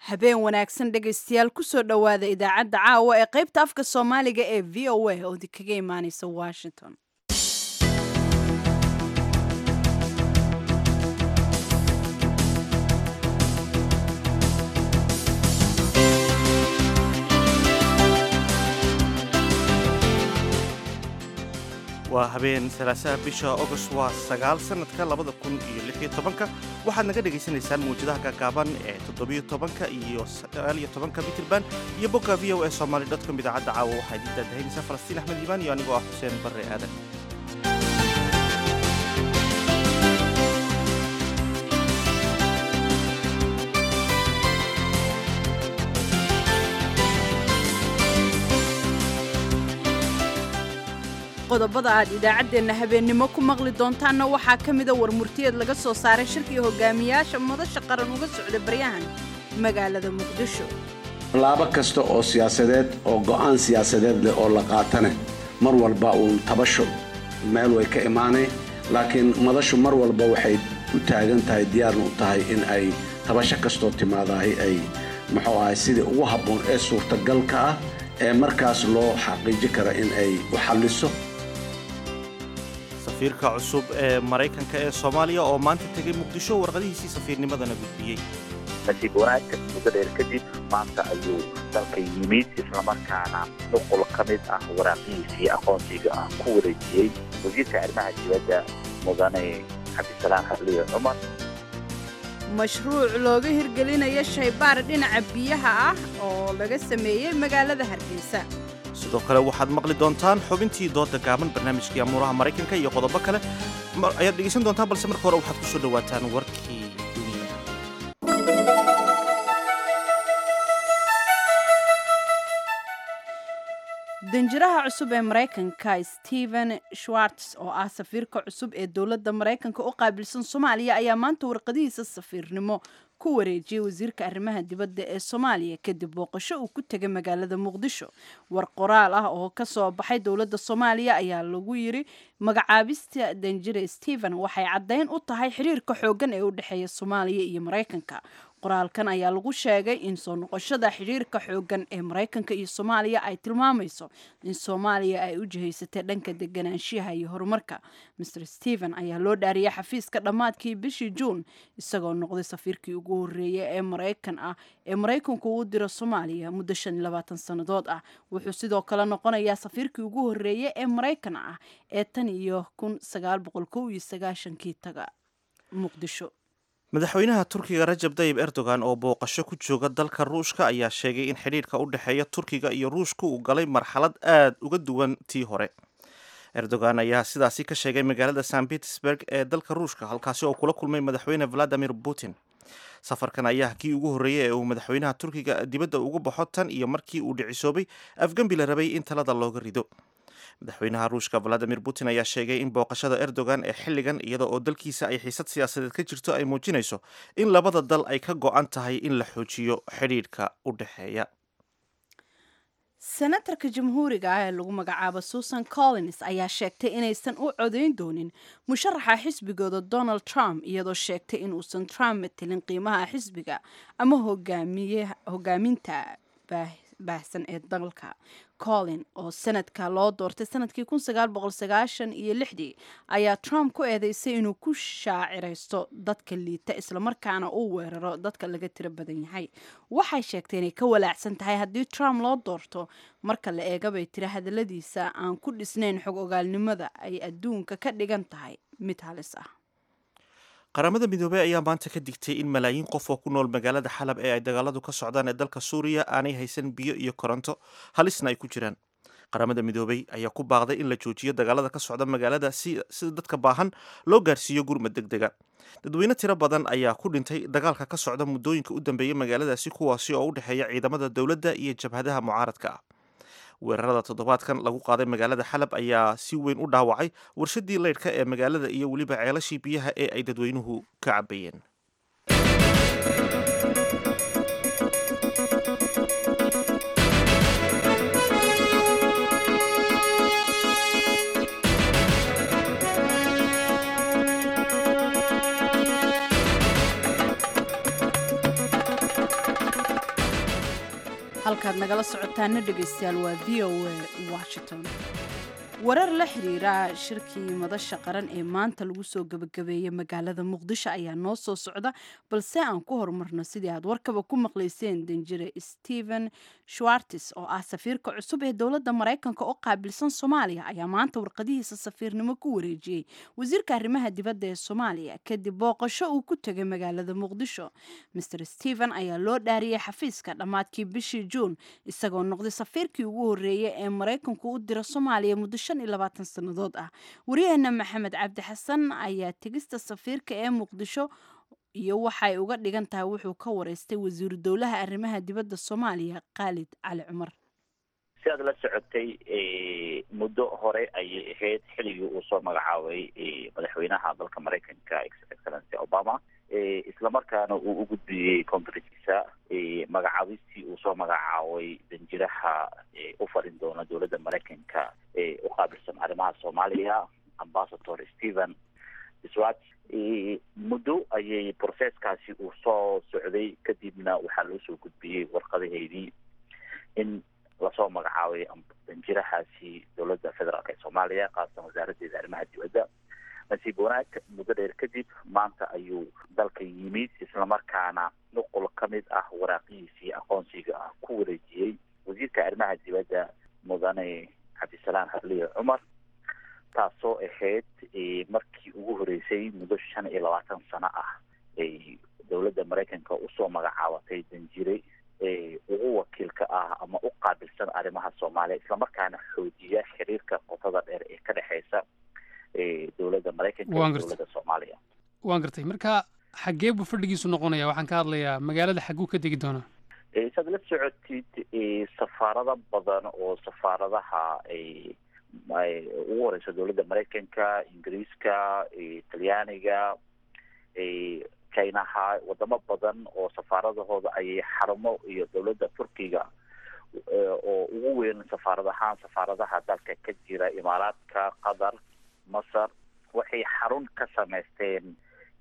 habeen wanaagsan dhegaystayaal kusoo dhowaada idaacadda caawa ee qaybta afka soomaaliga ee v o a oo idinkaga imaaneysa washington waa habeen salaasaha bisha agost waa sagaal sannadka labada kun iyo lixiyo tobanka waxaad naga dhegaysanaysaan mawjadaha gaagaaban ee toddobiyo tobanka iyo sagaaliyo tobanka mitrban iyo bogga v o e somaali dotcom idaacadda caawa waxaa idiin daadahaynaysaa falastiin axmed iimaan iyo anigoo ah xuseen barre aadan qodobada aad idaacaddeenna habeennimo ku maqli doontaanna waxaa ka mida war murtiyeed laga soo saaray shirkii hogaamiyaasha madasha qaran uga socda baryahan magaalada muqdisho tallaabo kasta oo siyaasadeed oo go'aan siyaasadeed leh oo la qaatane mar walba uun tabasho meel way ka imaaneen laakiin madashu mar walba waxay u taagan tahay diyaarna u tahay in ay tabasho kastoo timaadahay ay muxuu ahay sidii ugu habboon ee suurtagalka ah ee markaas loo xaqiiji kara in ay u xalliso safiirka cusub ee maraykanka ee soomaaliya oo maanta tegay muqdisho warqadihiisii safiirnimadana gudbiyey nasiib wanaagka muddo dheer kadib maanta ayuu dalka yimid islamarkaana nuqul ka mid ah waraaqihiisii aqoonsiga ah ku wareejiyey wasiirka arrimaha dibadda mudane cabdisalaam xarliyo cumar mashruuc looga hirgelinayo shaybaar dhinaca biyaha ah oo laga sameeyey magaalada hargeysa sidoo kale waxaad maqli doontaan xubintii dooda gaaban barnaamijkii amuuraha maraykanka iyo qodobo kale ayaad dhegaysan doontaan balse marka hore waxaad ku soo dhowaataan warkii dunida danjiraha cusub ee maraykanka stephen schwartz oo ah safiirka cusub ee dowladda maraykanka u qaabilsan soomaaliya ayaa maanta warqadihiisa safiirnimo ku wareejiyey wasiirka arrimaha dibadda ee soomaaliya kadib booqasho uu ku tegay magaalada muqdisho war qoraal ah oo ka soo baxay dowladda soomaaliya ayaa lagu yiri magacaabista danjire stephen waxay caddayn u tahay xiriirka xooggan ee u dhexeeya soomaaliya iyo maraykanka qoraalkan ayaa lagu sheegay in soo noqoshada xidhiirka xooggan ee maraykanka iyo soomaaliya ay tilmaamayso in soomaaliya ay u jihaysatay dhanka deganaanshiyaha iyo horumarka master stephen ayaa loo dhaariyay xafiiska dhammaadkii bishii juun isagoo noqday safiirkii ugu horreeyay ee maraykan ah ee maraykanku uu diro soomaaliya muddo shan iyo labaatan sannadood ah wuxuu sidoo kale noqonayaa safiirkii ugu horreeyay ee maraykan ah ee tan iyo kun sagaal boqol kow iyo sagaashankii taga muqdisho madaxweynaha turkiga rajab tayib erdogan oo booqasho ku jooga dalka ruushka ayaa sheegay in xidhiirka u dhexeeya turkiga iyo ruushka uu galay marxalad aad uga duwan tii hore erdogan ayaa sidaasi ka sheegay magaalada san petersburg ee dalka ruushka halkaasi oo kula kulmay madaxweyne valadimir putin safarkan ayaa kii ugu horreeyey ee uu madaxweynaha turkiga dibadda ugu baxo tan iyo markii uu dhicisoobay afgembi la rabay in talada looga rido madaxweynaha ruushka valadimir putin ayaa sheegay in booqashada erdogan ee xilligan iyada oo dalkiisa ay xiisad siyaasadeed ka jirto ay muujinayso in labada dal ay ka go-an tahay in la xoojiyo xidhiidhka u dhexeeya senatarka jamhuuriga ah ee lagu magacaabo susan collins ayaa sheegtay inaysan u codayn doonin musharaxa xisbigooda donald trump iyadoo sheegtay inuusan trump matelin qiimaha xisbiga ama hogaaminta baahsan ee dalka collin oo sanadka loo doortay sanadkii kun sagaal boqol sagaashan iyo lixdii ayaa trump ku eedeysay inuu ku shaaciraysto dadka liita islamarkaana uu weeraro dadka laga tiro badan yahay waxay sheegtay inay ka walaacsan tahay haddii trump loo doorto marka la eega bay tiri hadaladiisa aan ku dhisnayn xog ogaalnimada ay adduunka ka dhigan tahay mid halis ah qaramada midoobey ayaa maanta ka digtay in malaayiin qof oo ku nool magaalada xalab ee ay dagaaladu ka socdaan ee dalka suuriya aanay haysan biyo iyo koronto halisna ay ku jiraan qaramada midoobey ayaa ku baaqday in la joojiyo dagaalada ka socda magaalada sida dadka baahan loo gaarsiiyo gurmad deg dega dadweyne tiro badan ayaa ku dhintay dagaalka ka socda muddooyinka u dambeeyey magaaladaasi kuwaasi oo u dhexeeya ciidamada dowladda iyo jabhadaha mucaaradka ah weerarada toddobaadkan lagu qaaday magaalada xalab ayaa si weyn u dhaawacay warshadii leydhka ee magaalada iyo weliba ceelashii biyaha ee ay dadweynuhu ka cabayeen halkaad nagala socotaana dhegaystayaal waa v o a washington warar la xiriira shirkii madasha qaran ee maanta lagu soo gebagabeeyey magaalada muqdisho ayaa noo soo socda balse aan ku horumarno sidii aad warkaba ku maqlayseen danjire stephen schwartis oo ah safiirka cusub ee dowladda maraykanka oo qaabilsan soomaaliya ayaa maanta warqadihiisa safiirnimo ku wareejiyey wasiirka arrimaha dibadda ee soomaaliya kadib booqasho uu ku tegay magaalada muqdisho master stephen ayaa loo dhaariyey xafiiska dhammaadkii bishii juun isagoo noqday safiirkii ugu horreeyey ee maraykanku u dira soomaaliya muddo sannadood ah waryaheena maxamed cabdi xasan ayaa tegista safiirka ee muqdisho iyo waxay uga dhigan tahay wuxuu ka wareystay wasiiru dowlaha arrimaha dibadda soomaaliya khaalid cali cumar si aad la socotay muddo hore ayay ahayd xilligii uu soo magacaabay madaxweynaha dalka maraykanka excellency obama islamarkaana uu u gudbiyey kongareskiisa magacaabistii uu soo magacaabay danjiraha u farin doona dowladda maraykanka ee u qaabilsan arrimaha soomaaliya ambasador stephen swat muddo ayay processkaasi uu soo socday kadibna waxaa loo soo gudbiyey warqadaheydii in lasoo magacaabay danjirahaasi dowladda federaalk ee soomaaliya khaasatan wasaaraddeeda arrimaha dibadda nasiib wanaag muddo dheer kadib maanta ayuu dalka yimid islamarkaana nuqul ka mid ah waraaqihiisii aqoonsiga ah ku wareejiyey wasiirka arrimaha dibadda mudane cabdisalaam harliye cumar taasoo ahayd markii ugu horeysay muddo shan iyo labaatan sano ah ay dowladda maraykanka usoo magacaabatay danjire ugu wakiilka ah ama u qaabilsan arrimaha soomaaliya islamarkaana xoojiya xiriirka qotada dheer ee ka dhexeysa dowladda maraykanka iyo dowladda soomaaliya waan gartay marka xaggee buu fadhigiisu noqonaya waxaan ka hadlayaa magaalada xagguu ka degi doonaa saad la socotid safaarado badan oo safaaradaha ay ugu horeysa dowladda maraykanka ingiriiska talyaaniga chinaha wadamo badan oo safaaradahooda ayay xarumo iyo dowladda turkiga oo ugu weyn safaarad ahaan safaaradaha dalka ka jira imaaraadka qatar masar waxay xarun ka samaysteen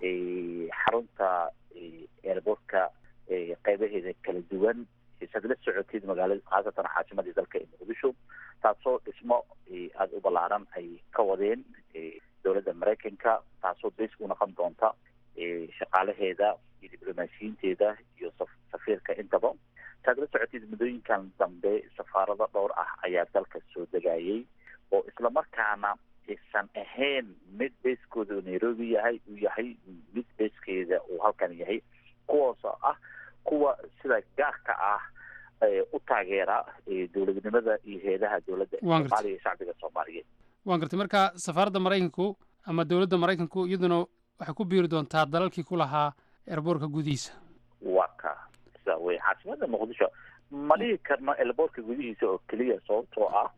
xarunta airbortka qeybaheeda kala duwan saad la socotid magaalada khaasatan caasimadii dalka ee muqdisho taasoo dhismo aada u ballaaran ay ka wadeen dowladda maraykanka taasoo bas u noqon doonta shaqaalaheeda iyo diblomaasiyiinteeda iyo safiirka intaba saad la socotid muddooyinkan dambe safaarado dhowr ah ayaa dalka soo degayay oo islamarkaana aysan ahayn mid beeskooda nairobi yahay uu yahay mid beeskeeda uu halkan yahay kuwaasoo ah kuwa sida gaarka ah u taageera dowladnimada iyo heedaha dowladda soomaaliya iyo shacbiga soomaaliyeed waan gartay marka safaaradda maraykanku ama dowladda maraykanku iyaduna waxay ku biiri doontaa dalalkii ku lahaa erboorka gudihiisa waa ka sida wey caasimada muqdisho ma dhihi karno elboorka gudihiisa oo keliya sababtoo ah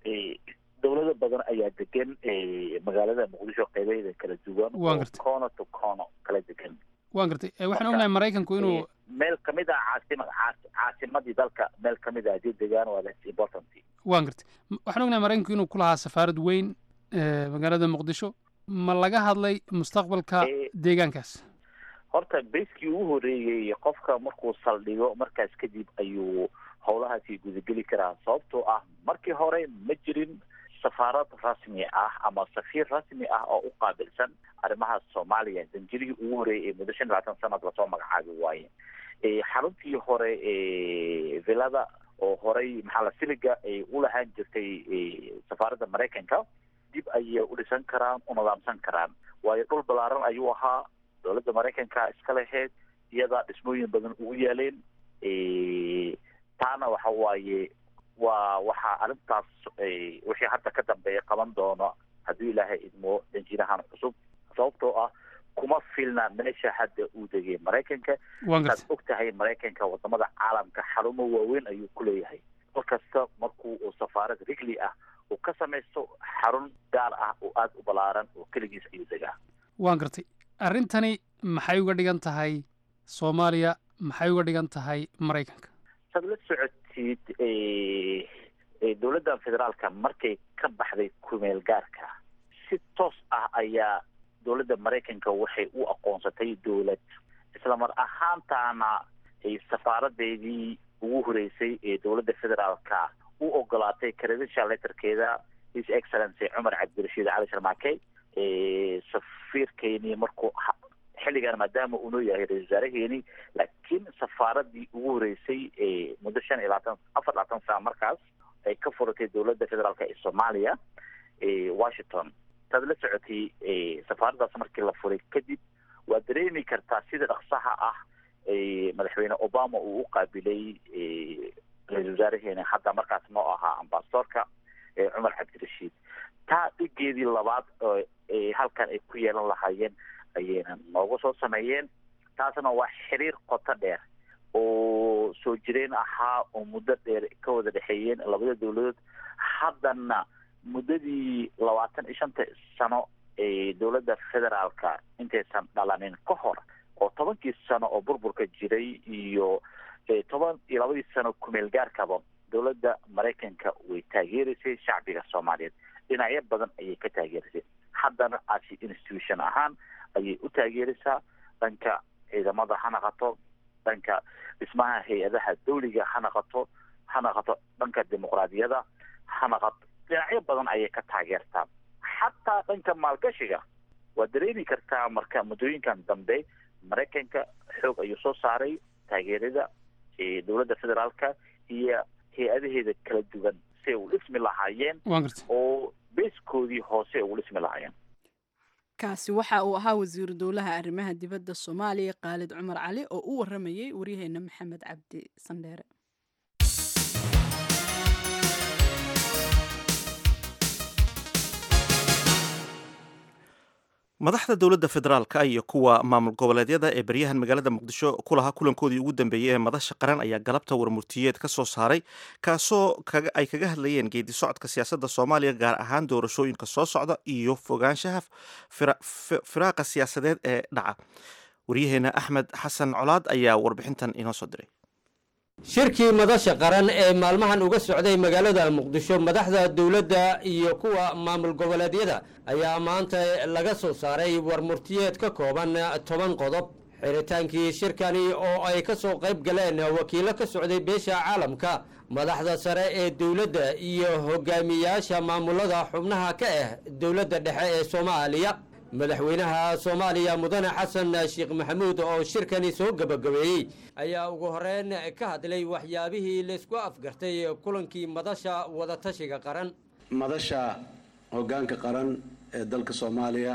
dowlado badan ayaa degan magaalada muqdisho qeybaheeda kala duwan waan gartay cono to cono kala degan waan gartay waxaan ognahay maraykanku inuu meel kamid ah caasima caasimadii dalka meel kamid ah hadii degaan waa that's important waan gartay waxaan ognahay maraykanku inuu ku lahaa safaarad weyn magaalada muqdisho ma laga hadlay mustaqbalka deegaankaas horta beskii ugu horeeyey qofka markuu saldhigo markaas kadib ayuu howlahaasi gudageli karaa sababtoo ah markii hore ma jirin safaarad rasmi ah ama safiir rasmi ah oo u qaabilsan arrimaha soomaaliya danjirihii ugu horeeyay ee muddo shan iyo labaatan sanad lasoo magacaabi waaye xaruntii hore villada oo horey maxaa la siliga ay u lahaan jirtay safaaradda maraykanka dib ayay u dhisan karaan u nidaamsan karaan waayo dhul ballaaran ayuu ahaa dowladda maraykanka iska lahayd iyadaa dhismooyin badan ugu yaaleen taana waxa waaye waa waxaa arrintaas wixii hadda ka dambeeya qaban doono hadduu ilaahay idmo danjirahan cusub sababtoo ah kuma filna meesha hadda uu degay maraykanka saad og tahay maraykanka wadamada caalamka xarumo waaweyn ayuu ku leeyahay mar kasta markuu uu safaarad rigli ah uu ka samaysto xarun gaar ah oo aada u ballaaran oo keligiis ayuu degaa waan gartay arrintani maxay uga dhigan tahay soomaaliya maxay uga dhigan tahay maraykanka saad la socotid dowladda federaalka markay ka baxday kumeel gaarka si toos ah ayaa dowladda maraykanka waxay u aqoonsatay dowlad islamar ahaantaana safaaradeedii ugu horeysay ee dowladda federaalka u ogolaatay credential letterkeeda his excellency cumar cabdirashiid cali sharmaake safiirkeeni markuu xilligan maadaama uunoo yahay ra-isul wasaaraheeni laakiin safaaradii ugu horeysay muddo shan iyo labaatan afar labaatan sana markaas ay ka furatay dowladda federaalk ee soomaaliya washington taad la socotay safaaraddaas markii la furay kadib waa dareemi kartaa sida dhaqsaha ah madaxweyne obama uu u qaabilay ra-isul wasaaraheeni hadda markaas noo ahaa ambasadorka cumar cabdirashiid taa dhigeedii labaad halkan ay ku yeelan lahaayeen ayayna nooga soo sameeyeen taasna waa xiriir qoto dheer oo soo jireen ahaa oo muddo dheer ka wada dhexeeyeen labada dowladood haddana muddadii labaatan iyo shanta sano ee dowladda federaalka intaysan dhalanin ka hor oo tobankii sano oo burburka jiray iyo toban iyo labadii sano kumeel gaarkaba dowladda maraykanka way taageeraysay shacbiga soomaaliyeed dhinacyo badan ayay ka taageeraysay haddana asi institution ahaan ayay u taageeraysaa dhanka ciidamada ha naqato dhanka dhismaha hay-adaha dawliga ha naqato ha naqato dhanka dimuqraadiyada ha naqato dhinacyo badan ayay ka taageertaa xataa dhanka maalgashiga waa dareemi kartaa marka muddooyinkan dambe maraykanka xoog ayuu soo saaray taageerada dowladda federaalka iyo hay-adaheeda kala duwan si ay u dhismi lahaayeen oo beeskoodii hoose ugu dhismi lahaayeen kaasi waxa uu ahaa wasiiru dowlaha arrimaha dibadda soomaaliya khaalid cumar cali oo u waramayay waryaheena maxamed cabdi sandheere madaxda dowladda federaalka iyo kuwa maamul goboleedyada ee baryahan magaalada muqdisho ku lahaa kulankoodii ugu dambeeyey ee madasha qaran ayaa galabta warmurtiyeed ka soo saaray kaasoo ay kaga hadlayeen geedi socodka siyaasadda soomaaliya gaar ahaan doorashooyinka soo socda iyo fogaanshaha firaaqa siyaasadeed ee dhaca waryaheena axmed xasan colaad ayaa warbixintan inoo soo diray shirkii madasha qaran ee maalmahan uga socday magaalada muqdisho madaxda dowladda iyo kuwa maamul goboleedyada ayaa maanta laga soo saaray warmurtiyeed ka kooban toban qodob xiritaankii shirkani oo ay ka soo qayb galeen wakiilo ka socday beesha caalamka madaxda sare ee dowladda iyo hogaamiyaasha maamulada xubnaha ka ah dowladda dhexe ee soomaaliya madaxweynaha soomaaliya mudane xasan sheekh maxamuud oo shirkani soo gebagabeeyey ayaa ugu horeyn ka hadlay waxyaabihii laysku afgartay kulankii madasha wadatashiga qaran madasha hoggaanka qaran ee dalka soomaaliya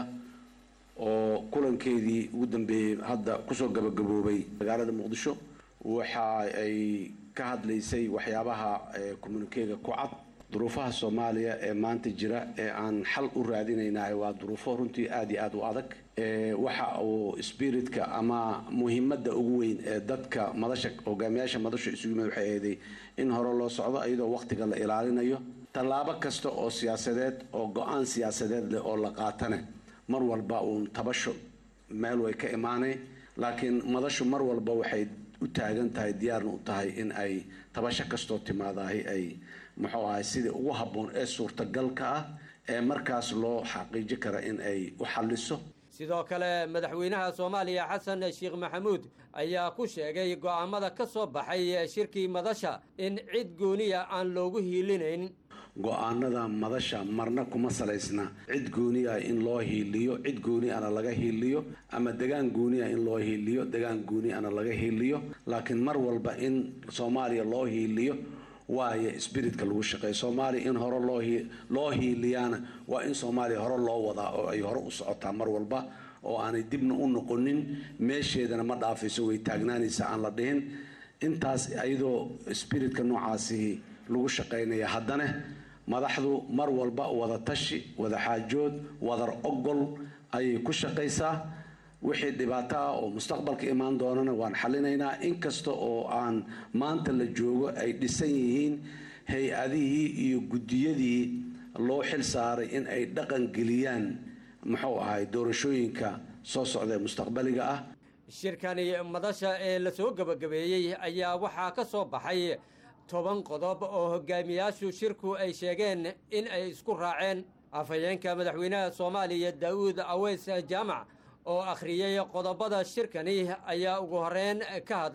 oo kulankeedii ugu dambeeyey hadda kusoo gabagaboobay magaalada muqdisho waxa ay ka hadlaysay waxyaabaha communikeega ku cad duruufaha soomaaliya ee maanta jira ee aan xal u raadinaynahay waa duruufo runtii aada iyo aada u adag waxa uu spiritka ama muhiimadda ugu weyn ee dadka madasha hogaamiyaasha madasha isugu yimid waxay ahday in hore loo socdo iyadoo waqtiga la ilaalinayo tallaabo kasta oo siyaasadeed oo go-aan siyaasadeed leh oo la qaatane mar walba uun tabasho meel way ka imaanay laakiin madashu mar walba waxay u taagan tahay diyaarna u tahay in ay tabasho kastoo timaadahay ay muxuu ahay sidii ugu habboon ee suurtagalka ah ee markaas loo xaqiiji kara in ay u xalliso sidoo kale madaxweynaha soomaaliya xasan sheekh maxamuud ayaa ku sheegay go'aamada ka soo baxay shirkii madasha in cid gooniya aan loogu hiilinayn go-aanada madasha marna kuma salaysna cid gooni ah in loo hiiliyo cid gooni ana laga hiiliyo ama degaan gooni ah in loo hiiliyo degaan gooni ana laga hiiliyo laakiin mar walba in soomaaliya loo hiiliyo waayo spiritka lagu shaqeeya soomaaliya in hore loo loo hiiliyaana waa in soomaaliya hore loo wadaa oo ay hore u socotaa mar walba oo aanay dibna u noqonin meesheedana ma dhaafayso way taagnaanaysa aan la dhihin intaas iyadoo spiritka noocaasi lagu shaqaynaya haddana madaxdu mar walba wada tashi wada xaajood wadar ogol ayay ku shaqaysaa wixii dhibaato ah oo mustaqbalka imaan doonana waan xallinaynaa inkasta oo aan maanta la joogo ay dhisan yihiin hay-adihii iyo guddiyadii loo xil saaray in ay dhaqan geliyaan muxuu ahay doorashooyinka soo socda ee mustaqbaliga ah shirkani madasha ee lasoo gebagabeeyey ayaa waxaa ka soo baxay toban qodob oo hogaamiyaashu shirku ay sheegeen in ay isku raaceen afhayeenka madaxweynaha soomaaliya daa'uud aweys jaamac oo akhriyey qodobada shirkani ayaa ugu horeyn ka hadlay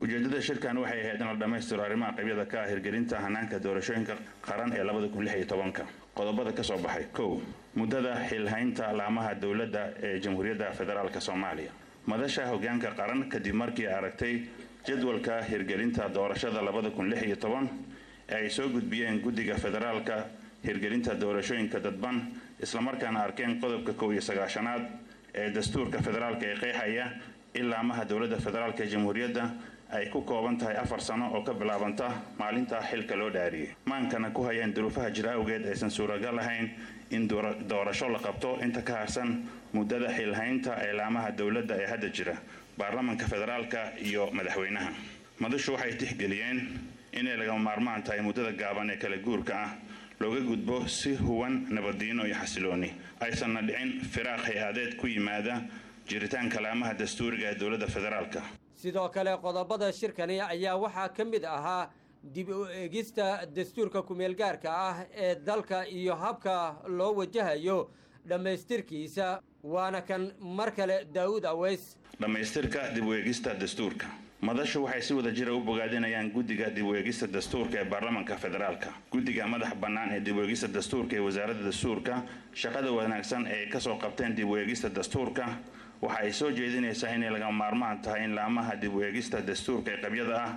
ujeeddada shirkan waxay ahayd in la dhammaystiro arrimaha qabyada ka ah hirgelinta hanaanka doorashooyinka qaran ee labada kun lix iyo tobanka qodobada ka soo baxay kow muddada xilhaynta laamaha dowladda ee jamhuuriyadda federaalk soomaaliya madasha hoggaanka qaran kadib markii aragtay jadwalka hirgelinta doorashada labada kun lix iyo toban ee ay soo gudbiyeen guddiga federaalka hirgelinta doorashooyinka dadban islamarkaana arkeen qodobka kow iyo sagaashanaad ee dastuurka federaalka ee qeexaya in laamaha dowladda federaalk ee jamhuuriyadda ay ku kooban tahay afar sano oo ka bilaabanta maalinta xilka loo dhaariyey maankana ku hayeen duruufaha jira awgeed aysan suuragal ahayn in doorasho la qabto inta ka harsan muddada xilhaynta ee laamaha dowladda ee hadda jira baarlamanka federaalka iyo madaxweynaha madashu waxay tixgeliyeen inay lagama maarmaan tahay muddada gaaban ee kala guurka ah looga gudbo si huwan nabaddiino iyo xasilooni aysanna dhicin firaaq hay-adeed ku yimaada jiritaanka laamaha dastuuriga ee dowladda federaalka sidoo kale qodobada shirkani ayaa waxaa ka mid ahaa dib u eegista dastuurka kumeelgaarka ah ee dalka iyo habka loo wajahayo dhammaystirkiisa waana kan mar kale daa'uud aweys dhammaystirka dib u eegista dastuurka madashu waxay si wada jira u bogaadinayaan guddiga dib u eegista dastuurka ee baarlamanka federaalka guddiga madax bannaan ee dib u eegista dastuurka ee wasaaradda dastuurka shaqada wanaagsan ee ka soo qabteen dib u eegista dastuurka waxa ay soo jeedinaysaa inay lagama maarmaan tahay in laamaha dib u eegista dastuurka ee qabyada ah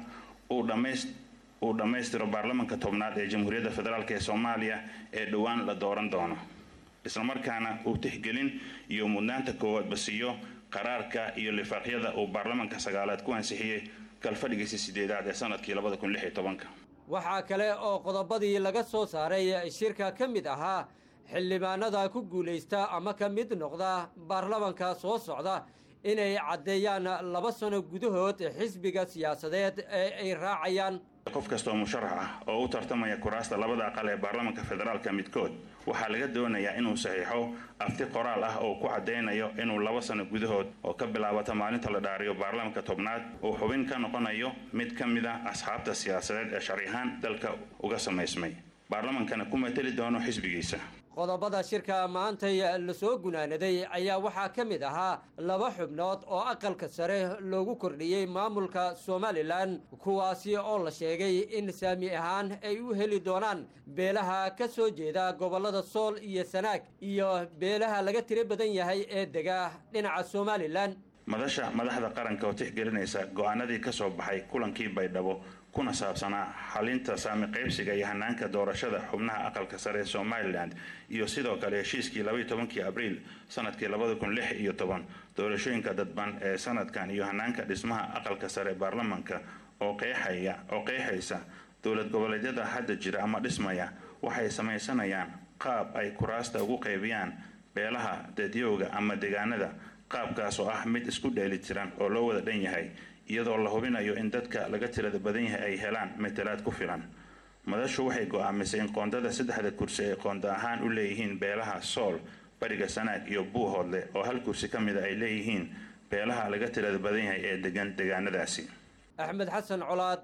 uu dhammaystiro baarlamanka tobnaad ee jamhuuriyadda federaalk ee soomaaliya ee dhowaan la dooran doono islamarkaana uu tixgelin iyo mudnaanta koowaadba siiyo qaraarka iyo lifaaqyada uu baarlamanka sagaalaad ku ansixiyey kalfadhigiisa sideedaad ee sanadkii labada kun lix iyo tobanka waxaa kale oo qodobadii laga soo saaray shirka ka mid ahaa xildhibaanada ku guulaysta ama ka mid noqda baarlamanka soo socda inay caddeeyaan laba sano gudahood xisbiga siyaasadeed ee ay raacayaan qof kastoo musharax ah oo u tartamaya kuraasta labada aqal ee baarlamanka federaalka midkood waxaa laga doonayaa inuu saxiixo afti qoraal ah oo ku caddaynayo inuu laba sano gudahood oo ka bilaabata maalinta la dhaariyo baarlamanka tobnaad uu xubin ka noqonayo mid ka mid a asxaabta siyaasadeed ee sharci ahaan dalka uga samaysmay baarlamankana ku mateli doono xisbigiisa qodobada shirka maantay lasoo gunaanaday ayaa waxaa ka mid ahaa laba xubnood oo aqalka sare loogu kordhiyey maamulka somalilan kuwaasi oo la sheegay in saami ahaan ay u heli doonaan beelaha ka soo jeeda gobollada sool iyo sanaag iyo beelaha laga tiro badan yahay ee dega dhinaca somalilan madasha madaxda qaranka oo tixgelinaysa go'aanadii ka soo baxay kulankii baydhabo kuna saabsanaa xalinta saami qaybsiga iyo hanaanka doorashada xubnaha aqalka sare ee somalilan iyo sidoo kale heshiiskii labaiyo tobankii abriil sanadkii labada kun lix iyo toban doorashooyinka dadban ee sanadkan iyo hanaanka dhismaha aqalka sare ee baarlamanka oo qeexaya oo qeexaysa dowlad goboleedyada hadda jira ama dhismaya waxay samaysanayaan qaab ay kuraasta ugu qaybiyaan beelaha dadyowga ama deegaanada qaabkaas oo ah mid isku dheeli tiran oo loo wada dhan yahay iyadoo la hubinayo in dadka laga tirada badan yahay ay helaan matalaad ku filan madashu waxay go'aamisay in qoondada saddexda kursi ay qoonda ahaan u leeyihiin beelaha sool bariga sanaag iyo buuhoodle oo hal kursi ka mida ay leeyihiin beelaha laga tirada badan yahay ee degan deegaanadaasi axmed xasan colaad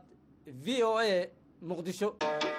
v o a muqdisho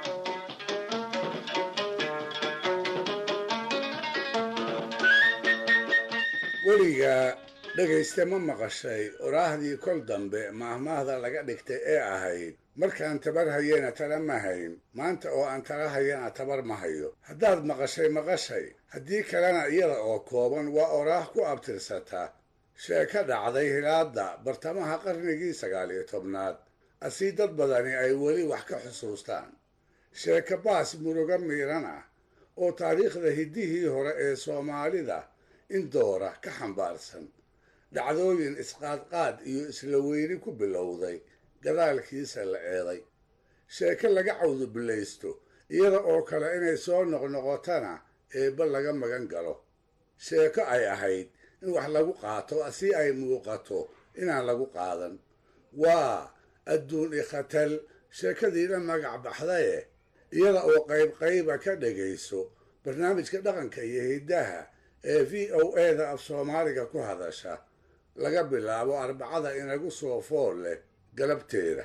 weligaa dhegayste ma maqashay oraahdii kol dambe maahmaahda laga dhigtay ee ahayd markaan tabar hayena tala ma hayn maanta oo aan tala hayana tabar ma hayo haddaad maqashay maqashay haddii kalena iyada oo kooban waa oraah ku abtirsata sheeko dhacday hilaadda bartamaha qarnigii sagaal iyo tobnaad asii dad badani ay weli wax ka xusuustaan sheeko baas murugo miiran ah oo taariikhda hiddihii hore ee soomaalida in doora ka xambaarsan dhacdooyin isqaadqaad iyo isla weyni ku bilowday gadaalkiisa la eeday sheeko laga cawdubillaysto iyada oo kale inay soo noqnoqotana eebba laga magan galo sheeko ay ahayd in wax lagu qaato si ay muuqato inaan lagu qaadan waa adduun ikhatal sheekadiina magac baxdaye iyada oo qayb qayba ka dhegayso barnaamijka dhaqanka iyo hiddaha ee v o eda af soomaaliga ku hadasha laga bilaabo arbacada inagu soo fool leh galabteeda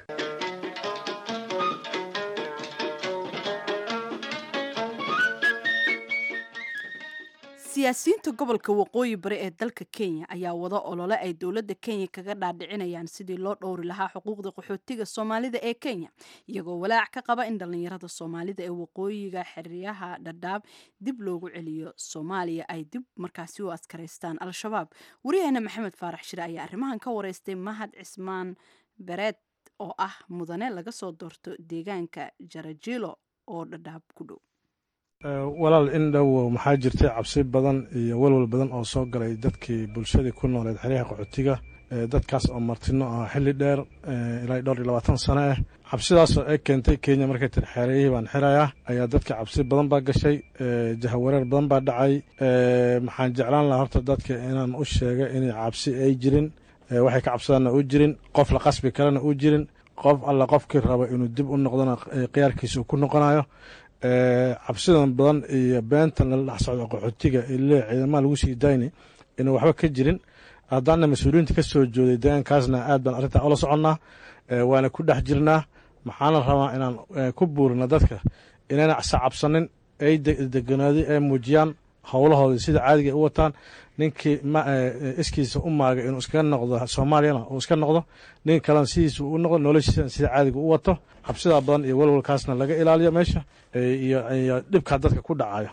siyaasiyiinta gobolka waqooyi bari ee dalka kenya ayaa wada olole ay dowladda kenya kaga dhaadhicinayaan sidii loo dhowri lahaa xuquuqda qaxootiga soomaalida ee kenya iyagoo walaac ka qaba in dhallinyarada soomaalida ee waqooyiga xeryaha dhadhaab dib loogu celiyo soomaaliya ay dib markaasi u askaraystaan al-shabaab wariyaheena maxamed faarax shire ayaa arrimahan ka wareystay mahad cismaan bereed oo ah mudane laga soo doorto deegaanka jarajilo oo dhadhaab ku dhow walaal in dhow maxaa jirtay cabsi badan iyo walwal badan oo soo galay dadkii bulshadii ku nooleed xeryaha qaxootiga dadkaas oo martino ah xilli dheer ilaa dhowr iyo labaatan sano ah cabsidaasoo ay keentay kenya markay tiri xeerayihii baan xirayaa ayaa dadka cabsi badan baa gashay jahawareer badan baa dhacay maxaan jeclaan lahaa horta dadka inaan u sheega inay cabsi ay jirin waxay ka cabsadaanna u jirin qof la qasbi karana u jirin qof alla qofkii raba inuu dib u noqdona khiyaarkiisa uu ku noqonayo cabsidan badan iyo beentan lala dhex socdo qaxootiga ile ciidamaha lagu sii dayni inuu waxba ka jirin haddaana mas-uuliyiinta ka soo jooday deegaankaasna aad baan arrintaa ula soconnaa waana ku dhex jirnaa maxaana rabaa inaan ku buurina dadka inayna sa cabsanin ay deganaaday ay muujiyaan howlahooda sida caadiga u wataan ninkii iskiisa u maagay inuu iskaga noqdo soomaaliyana uu iska noqdo nin kalena sidiisa u noqdo noloshiisana sida caadiga u wato cabsidaa badan iyo walwalkaasna laga ilaaliyo meesha iyo dhibkaa dadka ku dhacayo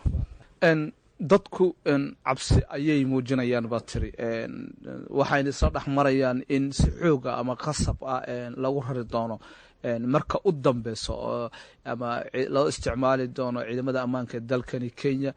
dadku cabsi ayay muujinayaan baa tiri waxayna isla dhex marayaan in si xooga ama qasab ah lagu rari doono marka u dambeyso ama loo isticmaali doono ciidamada ammaanka ee dalkani kenya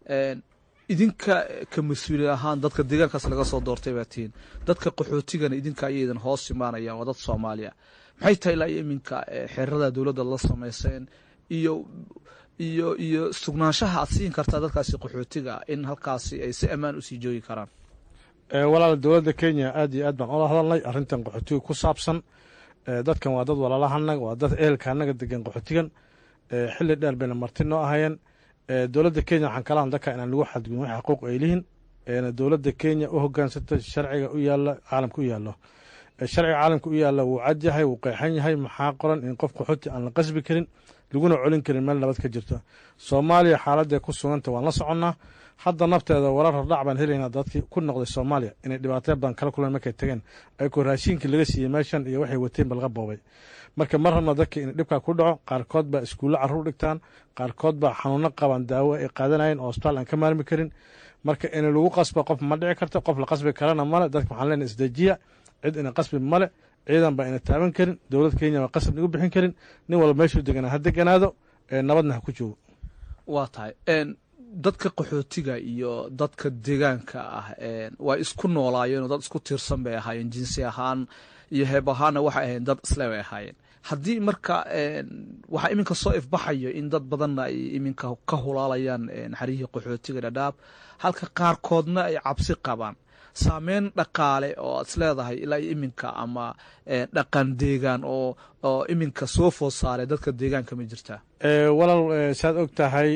idinka ka mas-uuli ahaan dadka deegaankaas laga soo doortay baa tihiin dadka qaxootigana idinka ayaydan hoos imaanayaan waa dad soomaaliya maxay tahay ilaa iminka xeerada dowladda la samayseen iyo iyo iyo sugnaanshaha aad siin kartaa dadkaasi qaxootiga in halkaasi ay si ammaan usii joogi karaan walaal dowladda kenya aad iyo aad baan ula hadalnay arrintan qaxootiga ku saabsan dadkan waa dad walaalahanaga waa dad ehelka anaga degan qaxootigan xilli dheer bayna marti noo ahayeen dowladda kenya waxaan kala hadlaka inaan lagu xadgudin wax xuquuq ay lihin dowladda kenya u hogaansata sharciga u yaala caalamka u yaallo sharciga caalamka u yaalla wuu cad yahay wuu qeexan yahay maxaa qoran in qof qaxooti aan la qasbi karin laguna colin karin meel nabad ka jirto soomaaliya xaaladee ku suganta waan la soconnaa hadda nafteeda warar hordhac baan helaynaa dadkii ku noqday soomaaliya inay dhibaataya badan kala kulan markay tageen ayagoo raashiinkii laga siiyey meeshan iyo waxay wateen ba laga boobay marka mar rabna dadka in dhibkaa ku dhaco qaarkood baa iskuulle carruur dhigtaan qaarkood baa xanuuno qabaan daawo ay qaadanayeen oo hosbitaal aan ka maarmi karin marka in lagu qasba qof ma dhici karto qof la qasbi karana male dadka waxaan leenahay isdejiya cid ina qasbi male ciidan baa ina taaban karin dowlad kenya baa qasab nagu bixin karin nin walba meeshuu deganaa ha deganaado nabadna ha ku joogo waa tahay dadka qaxootiga iyo dadka deegaanka ah waa isku noolaayeenoo dad isku tiirsan bay ahaayeen jinsi ahaan iyo heeb ahaanna waxay ahayen dad isle bay ahaayeen haddii marka waxaa iminka soo ifbaxayo in dad badanna ay iminka ka hulaalayaan xaryihii qaxootiga dhadhaab halka qaarkoodna ay cabsi qabaan saameyn dhaqaale oo aad is leedahay ilaa iyo iminka ama dhaqan deegaan oo oo iminka soo food saaray dadka deegaanka ma jirtaa walaal saad og tahay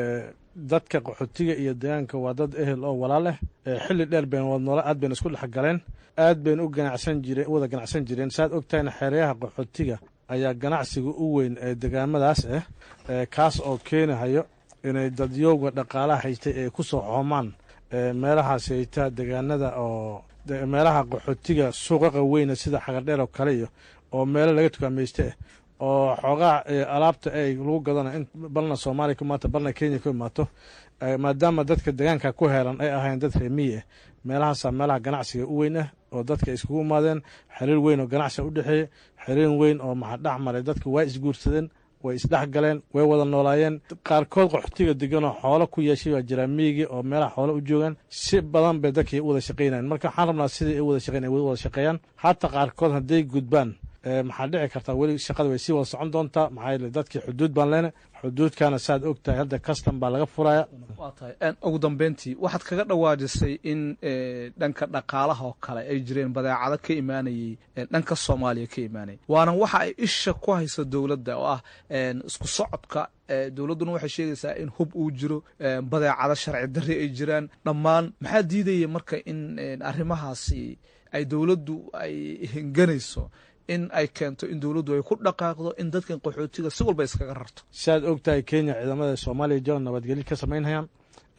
dadka qaxootiga iyo deegaanka waa dad ehel oo walaal ah xilli dheer bayna wad noola aad bayna isku dhex galeen aad bayna u ganacsan jireen wada ganacsan jireen saad og tahayna xeeryaha qaxootiga ayaa ganacsiga u weyn ee degaamadaas ah kaas oo keenahayo inay dadyowga dhaqaalaha haystay ay ku soo xoomaan meelahaas haytaa degaanada oo meelaha qaxootiga suuqaqa weyna sida xagardheer oo kale iyo oo meelo laga tukaamayste ah oo xoogaa alaabta ay lagu gadana in balna soomaaliya ku imaato balna kenya ku imaato maadaama dadka degaanka ku heelan ay ahayn dad reemiyi ah meelahaasaa meelaha ganacsiga u weyn ah oo dadka iskugu imaadeen xiriir weyn oo ganacsiga u dhexeeya xiriir weyn oo maxaa dhex maray dadka waa isguursadeen way isdhex galeen way wada noolaayeen qaarkood qaxootiga deganoo xoolo ku yeeshay baa jiraa miyigii oo meelaha xoolo u joogaan si badan bay dadkii u wada shaqaynayan marka waxaan rabnaa sidii ay u wada shaqeyn ay wada shaqeeyaan haata qaarkood hadday gudbaan maxaa dhici kartaa weli shaqada way sii wada socon doontaa maxaa yeele dadkii xuduud baan leena xuduudkana saad og tahay hadda custom baa laga furaya waa tahay ugu dambeyntii waxaad kaga dhawaajisay in dhanka dhaqaalaha oo kale ay jireen badeecado ka imaanayey dhanka soomaaliya ka imaanayay waana waxa ay isha ku hayso dowladda oo ah isku socodka dowladduna waxay sheegaysaa in hub uu jiro badeecado sharci darri ay jiraan dhammaan maxaa diidaya marka in arrimahaasi ay dowladdu ay henganayso in ay keento in dowladdu ay ku dhaqaaqdo in dadkan qaxootiga si walba iskaga rarto siaad og tahay kenya ciidamada soomaaliya jooga nabadgelyo ka samaynhayaan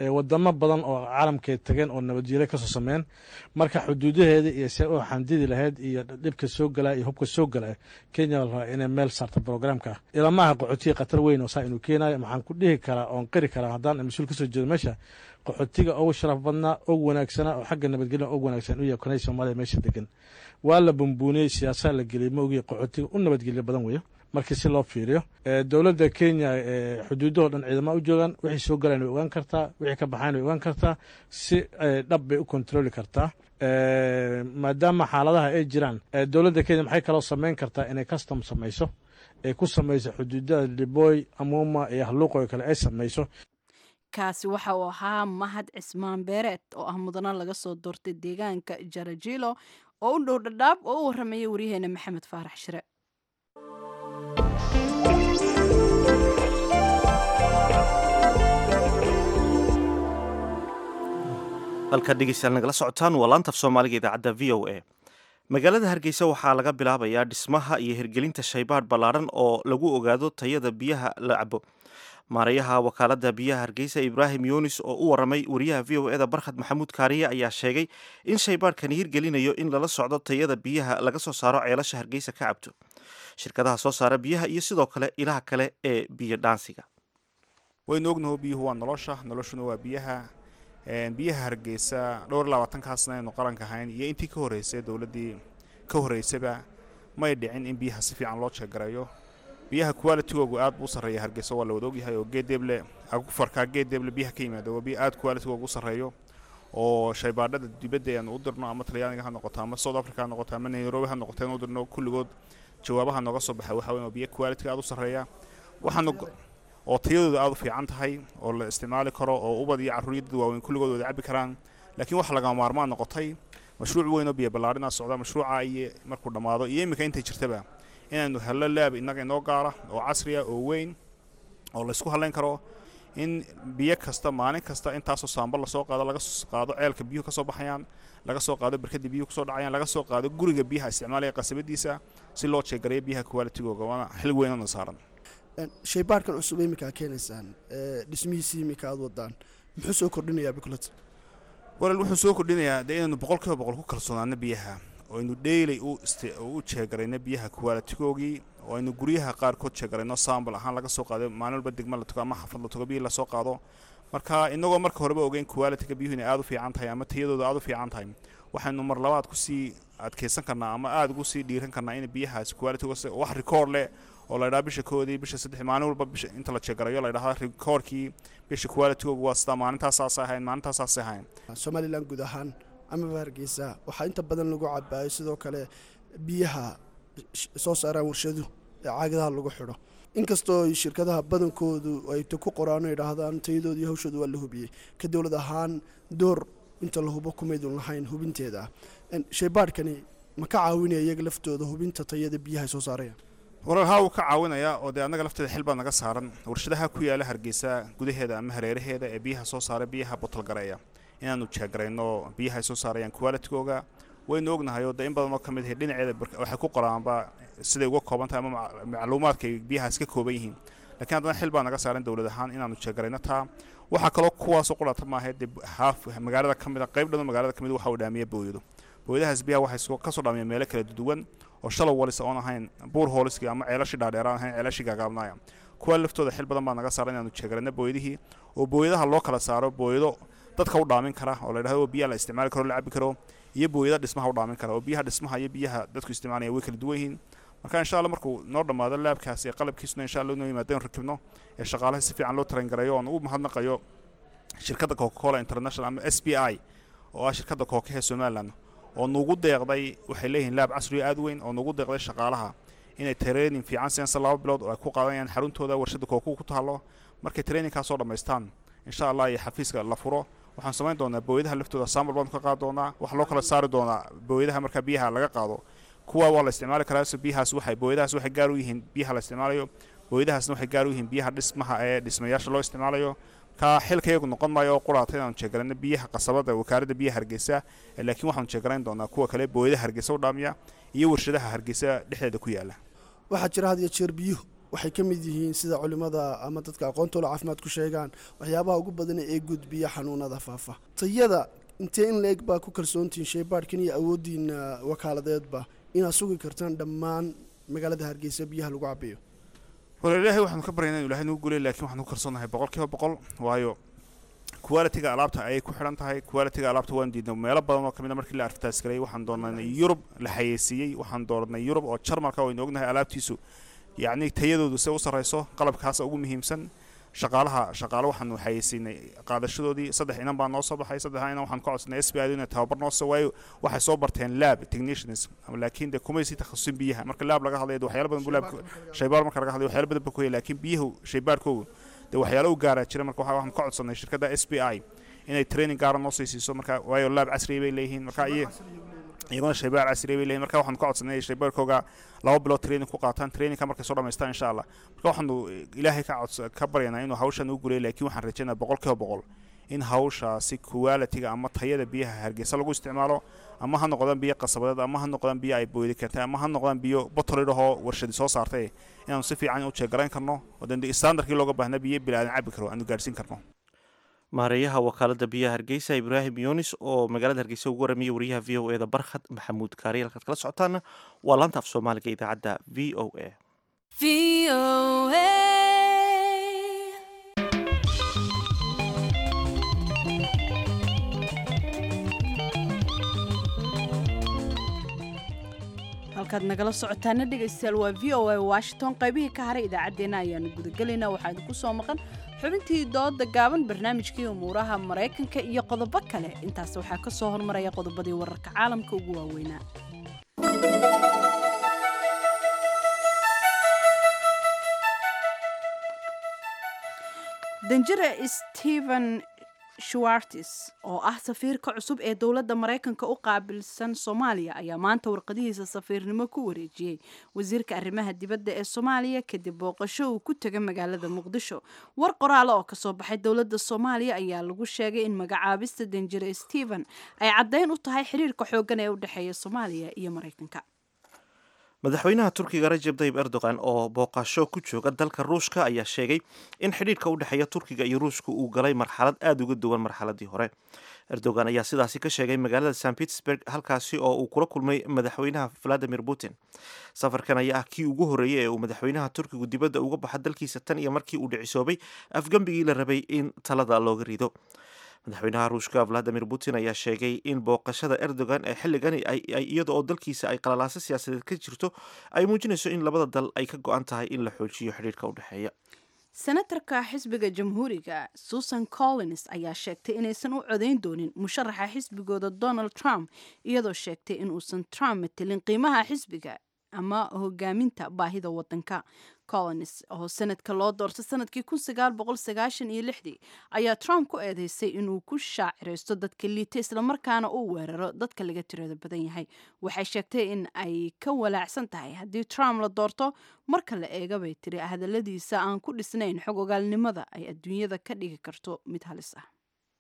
wadamo badan oo caalamkay tageen oo nabadjiile kasoo sameyn marka xuduudaheeda iyo see u xandidi lahayd iyo dhibka soo galaa iyo hubka soo galaa kenya la rabaa inay meel saarta programka ilamaha qaxootiga khatar weyn oo saa inuu keenayo maxaan ku dhihi karaa oon qiri karaa haddaan mas-uul kasoo jeedo meesha qaxootiga ugu sharaf badnaa og wanaagsanaa oo xagga nabadgelya og wanaagsan u yahay konay soomaaliya meesha degan waa la bumbuuniyey siyaasaa la geliyey ma ogii qaxootiga u nabadgelya badan weeyo markii si loo fiiriyo dowladda kenya xuduudahoo dhan ciidama u joogaan wixii soo galaan way ogaan kartaa wixii ka baxayn way ogaan kartaa si dhab bay u kontroli kartaa maadaama xaaladaha ay jiraan dowladda kenya maxay kaloo samayn kartaa inay custom samayso ay ku samayso xuduudada liboy amuma iyo halluuqo kale ay samayso kaasi waxa uu ahaa mahad cismaan beereed oo ah mudano laga soo doortay deegaanka jarajilo oo u dhow dhadhaab oo u warramayay waryaheena maxamed faarax shire halkaad dhegeystayaal nagala socotaan waa laantaf soomaaliga idaacadda v o a magaalada hargeysa waxaa laga bilaabayaa dhismaha iyo hirgelinta shaybaadh ballaadhan oo lagu ogaado tayada biyaha la cabo maarayaha wakaaladda biyaha hargeysa ibraahim yunis oo u waramay wariyaha v o eda barkhad maxamuud kaariye ayaa sheegay in shaybaadhkani hirgelinayo in lala socdo tayada biyaha laga soo saaro ceelasha hargeysa ka cabto shirkadaha soo saara biyaha iyo sidoo kale ilaha kale ee biyo dhaansiga waynu ognaho biyuhu waa nolosha noloshuna waa biyaha biyaha hargeysa dhowr iyo labaatankaasna aynu qaranka ahayn iyo intii ka horreysay dowladdii ka horreysaba may dhicin in biyaha si fiican loo jeegarayo biyaha qualitigoogu aad buu u sarreeya hargeysa waa la wada ogyahay oo geedeeble farkaa geedeeble biyaha ka yimaada waa biyo aad qualitigoogu u sarreeyo oo shaybaadhada dibadda aynu u dirno ama talyaaniga ha noqoto ama south africa ha noqoto ama nairobi ha noqoto aynu u dirno kulligood jawaabaha nooga soo baxa waxa weyn waa biyo qualitiga aad u sarreeya waxaanu oo tayadooda aad u fiican tahay oo la isticmaali karo oo ubad iyo carruuryadda waaweyn kulligood wada cabbi karaan laakiin waxa lagama maarmaan noqotay mashruuc weyn oo biyo ballaadhinaa socda mashruuca iyo markuu dhammaado iyo iminka intay jirtaba inaynu hello laab innaga inoo gaara oo casriya oo weyn oo laysku hadlayn karo in biyo kasta maalin kasta intaasoo saamba lasoo qaado laga soo qaado ceelka biyuhu ka soo baxayaan laga soo qaado barkadda biyuhu kusoo dhacayaan laga soo qaado guriga biyaha isticmaalaya qasabadiisa si loo jeegarayo biyaha qualitigooga waana xil weynana saaran shaybaarhkan cusub iminkaa keenaysaan dhismihiisii iminka aad wadaan muxuu soo kordhinayaa bikulad walaal wuxuu soo kordhinayaa dee inaynu boqol kiiba boqol ku kalsoonaano biyaha oo aynu dheylay u jeegarayno biyaha qualitigoogii oo aynu guryaha qaarkood jeegarayno sambal ahaan laga soo qaado maalin walba degma la tago ama xafad la tago biyii lasoo qaado marka inagoo marka horeba ogeyn qualitiga biyuhu inay aad u fiican tahay ama tayadooda aad u fiican tahay waxaynu mar labaad kusii adkeysan karnaa ama aada ugu sii dhiiran karnaa in biyahaas qualitigo wax rikoord leh oo la ydhaha bisha koodii bisha saddex maalin walba bisha inta la jeegarayo la ydhahda rikoorkii bisha qualitigoogu waa sidaa maalintaasaasay ahayn maalintaasaasay ahayn somalilan guud ahaan amaba hargeysa waxaa inta badan lagu cabaayo sidoo kale biyaha soo saaraan warshadu ee caagadaha lagu xidho inkastoo shirkadaha badankoodu ay ku qoraan o idhaahdaan tayadooda iyo hawshooda waa la hubiyey ka dowlad ahaan door inta la hubo kumaydun lahayn hubinteeda shaybaadhkani ma ka caawinaya iyaga laftooda hubinta tayada biyaha ay soo saarayaan walaal haa wuu ka caawinayaa oo dee annaga lafteeda xil baa naga saaran warshadaha ku yaala hargeysa gudaheeda ama hareeraheeda ee biyaha soo saara biyaha botalgareeya inaanu jeegarayno biyaha ay soo saarayaan qualitigooga waynu ognahay oo dee in badan oo ka mid ahay dhinaceeda waxay ku qoraanba siday uga kooban tahay ama macluumaadka ay biyahaas ka kooban yihiin lakiin haddana xil baa naga saaran dowlad ahaan inaanu jeegarayno taa waxaa kaloo kuwaasoo qudhata maaha dee haaf magaalada ka mid a qayb dhan magaalada ka mid waxa uu dhaamiya booyado booyadahaas biyaha waxay kasoo dhaamiya meelo kala duwan oo shalow walis oon ahayn buur hooliskii ama ceelashii dhaadheeraan ahayn ceelashii gaagaabnaaya kuwa laftooda xil badan baa naga saaran inaanu jeegarayno booyadihii oo booyadaha loo kala saaro booyado dadka u dhaamin kara oo la yidhahdo biyaha la isticmaali karo la cabi karo iyo booyada dhismaha u dhaamin kara oo biyaha dhismaha iyo biyaha dadku isticmaalaya way kala duwan yihiin marka insha allah markuu noo dhammaado laabkaas ee qalabkiisuna insha allah inoo yimaado in rakibno ee shaqaalaha si fiican loo tarangareeyo oon u mahadnaqayo shirkadda coca cola international ama s b i oo ah shirkadda kookaha ee somaliland oo nugu deeqday waxay leeyihiin laab casriyo aad weyn oo nugu deeqday shaqaalaha inay training fiican siinsa laba bilood oo ay ku qaadanayaan xaruntooda warshadda kookuhu ku taalo markay trainingkaasoo dhammaystaan insha allah iyo xafiiska la furo waxaan samayn doonaa booyadaha laftooda sambal baanu ka qaadi doonaa waxaa loo kala saari doonaa booyadaha markaa biyaha laga qaado kuwa waa la isticmaali karaa so biyahaas waxay booyadahaas waxay gaar u yihiin biyaha la isticmaalayo booyadahaasna waxay gaar u yihiin biyaha dhismaha ee dhismayaasha loo isticmaalayo ka xilka iyagu noqon maayo oo quraata inaanu jeegarayno biyaha qasabada wakaaladda biyaha hargeysa laakiin waxaanu jeegarayn doonaa kuwa kale booyadaha hargeysa u dhaamiya iyo warshadaha hargeysa dhexdeeda ku yaala waxaa jira had iyo jeer biyuhu waxay ka mid yihiin sida culimmada ama dadka aqoontoola caafimaad ku sheegaan waxyaabaha ugu badan ee gudbiya xanuunada faafa tayada intee in la-eg baa ku kalsoontihiin shaybaadhkan iyo awooddiina wakaaladeedba inaad sugi kartaan dhammaan magaalada hargeysa biyaha lagu cabayo wala ilaahay waxaanu ka baryaynaa inu ilahay nagu gulay laakiin waxaanu ku kalsoonahay boqol kiiba boqol waayo qualitiga alaabta ayay ku xidhan tahay qualitiga alaabta waan diidnay meelo badan oo kamid a markii la arftaas galay waxaan doonanay yurub la xayeysiiyey waxaan doonanay yurub oo jarmalka waynu ognahay alaabtiisu yacni tayadoodu se u sarrayso qalabkaasa ugu muhiimsan shaqaalaha shaqaale waxaanu xayeysiinay qaadashadoodii saddex inan baa noo soo baxay saddexdaa inan waxaan ka codsanay s b i inay tababar noo soo waayo waxay soo barteen lab technicians laakiin dee kumay sii takhasusin biyaha marka laab laga hadlayo waxyaalo badan bu laab shaybaar marka laga hadlayo waxyaalo badan ba ku haya laakiin biyahu shaybaarkoogu dee waxyaalo u gaaraa jira marka waxaan ka codsanay shirkadda s b i inay training gaara noo sii siiso marka waayo laab casriya bay leeyihiin marka iy iyaguna shaybaar casriya bay leeyihin marka waxaanu ka codsanay inay shaybaarkooga laba bilood training ku qaataan trainingka markay soo dhamaystaan insha allah marka waxaanu ilaahay ka cods ka baryanaa inuu hawshan u gulay laakiin waxaan rajaynaa boqol kiiba boqol in hawshaasi qualitiga ama tayada biyaha hargeysa lagu isticmaalo ama ha noqdaan biyo qasabadeed ama ha noqdaan biyo ay boodi kartay ama ha noqdaan biyo botolidhahoo warshadi soo saartay inaanu si fiican u jeegarayn karno oo dee standardkii looga baahnaa biyo bilaadan cabi karo aanu gaadhsiin karno maareeyaha wakaalada biyaha hargeysa ibraahim yunis oo magaalada hargeysa ugu waramiya wariyaha v o e da barkhad maxamuud kaariye halkaad kala socotaana waa laanta af soomaaliga idaacadda v o a halkaad nagala socotaana dhegaystayaal waa v o a washington qaybihii ka haray idaacaddeenna ayaanu gudagelaynaa waxaa idinku soo maqan xubintii dooda gaaban barnaamijkii umuuraha maraykanka iyo qodobo kale intaas waxaa ka soo hormaraya qodobadii wararka caalamka ugu waaweynaa danjire stephen shuwartis oo ah safiirka cusub ee dowladda maraykanka u qaabilsan soomaaliya ayaa maanta warqadihiisa safiirnimo ku wareejiyey wasiirka arrimaha dibadda ee soomaaliya kadib booqasho uu ku tegay magaalada muqdisho war qoraale oo kasoo baxay dowladda soomaaliya ayaa lagu sheegay in magacaabista danjire stephen ay caddayn u tahay xiriirka xooggan ee u dhexeeya soomaaliya iyo maraykanka madaxweynaha turkiga rajab tayib erdogan oo booqasho ku jooga dalka ruushka ayaa sheegay in xidhiidhka u dhexeeya turkiga iyo ruushka uu galay marxalad aada uga duwan marxaladii hore erdogan ayaa sidaasi ka sheegay magaalada st petersburg halkaasi oo uu kula kulmay madaxweynaha valadimir putin safarkan ayaa ah kii ugu horreeyey ee uu madaxweynaha turkigu dibadda uga baxa dalkiisa tan iyo markii uu dhicisoobay afgembigii la rabay in talada looga rido madaxweynaha ruushka valadimir putin ayaa sheegay in booqashada erdogan ee xilligani iyada oo dalkiisa ay qalalaaso siyaasadeed ka jirto ay muujinayso in labada dal ay ka go-an tahay in la xoojiyo xidhiirka u dhexeeya senatarka xisbiga jamhuuriga susan collins ayaa sheegtay inaysan u codayn doonin musharaxa xisbigooda donald trump iyadoo sheegtay inuusan trump matelin qiimaha xisbiga ama hogaaminta baahida wadanka collins oo sanadka loo doortay sanadkii kun sagaal boqol sagaashan iyo lixdii ayaa trump ku eedeysay inuu ku shaaciraysto dadka liita islamarkaana uu weeraro dadka laga tirada badan yahay waxay sheegtay in ay ka walaacsan tahay haddii trump la doorto marka la eega bay tiri hadaladiisa aan ku dhisnayn xog ogaalnimada ay adduunyada ka dhigi karto mid halis ah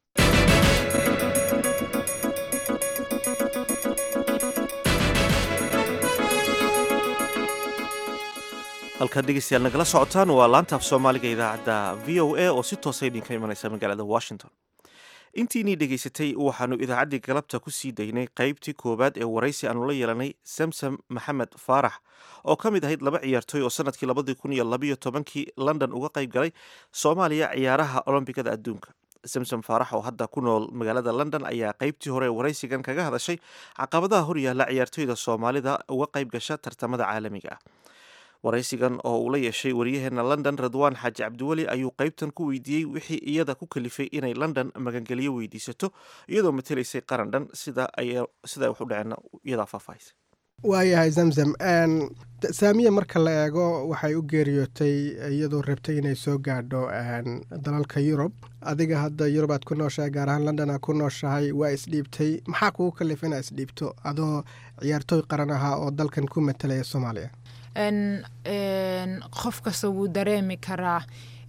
halkaad dhegeystayaal nagala socotaan waa laanta af soomaaliga idaacadda v o a oo si toosa idinka imanaysa magaalada washington intiinii dhegaysatay waxaanu idaacaddii galabta ku sii daynay qaybtii koowaad ee waraysi aanu la yeelanay samsam maxamed faarax oo ka mid ahayd laba ciyaartooy oo sanadkii labadii kun iyo labayo tobankii london uga qayb galay soomaaliya ciyaaraha olombikada adduunka samsom faarax oo hadda ku nool magaalada london ayaa qaybtii hore ee waraysigan kaga hadashay caqabadaha horyaalla ciyaartooyda soomaalida uga qayb gasha tartamada caalamiga ah waraysigan oo uu la yeeshay wariyaheena london radwaan xaaji cabdiweli ayuu qaybtan ku weydiiyey wixii iyada ku kalifay inay london magangeliyo weydiisato iyadoo matelaysay qaran dhan sida ay wax u dhaceen iyadaa faahfaahisa waayahay zamzam saamiya marka la eego waxay u geeriyootay iyadoo rabtay inay soo gaadho dalalka yurub adiga hadda yurub aad ku nooshahay gaar ahaan london aad ku nooshahay waa isdhiibtay maxaa kugu kalifa inaa isdhiibto adoo ciyaartooy qaran ahaa oo dalkan ku matalaya soomaaliya qof kasta wuu dareemi karaa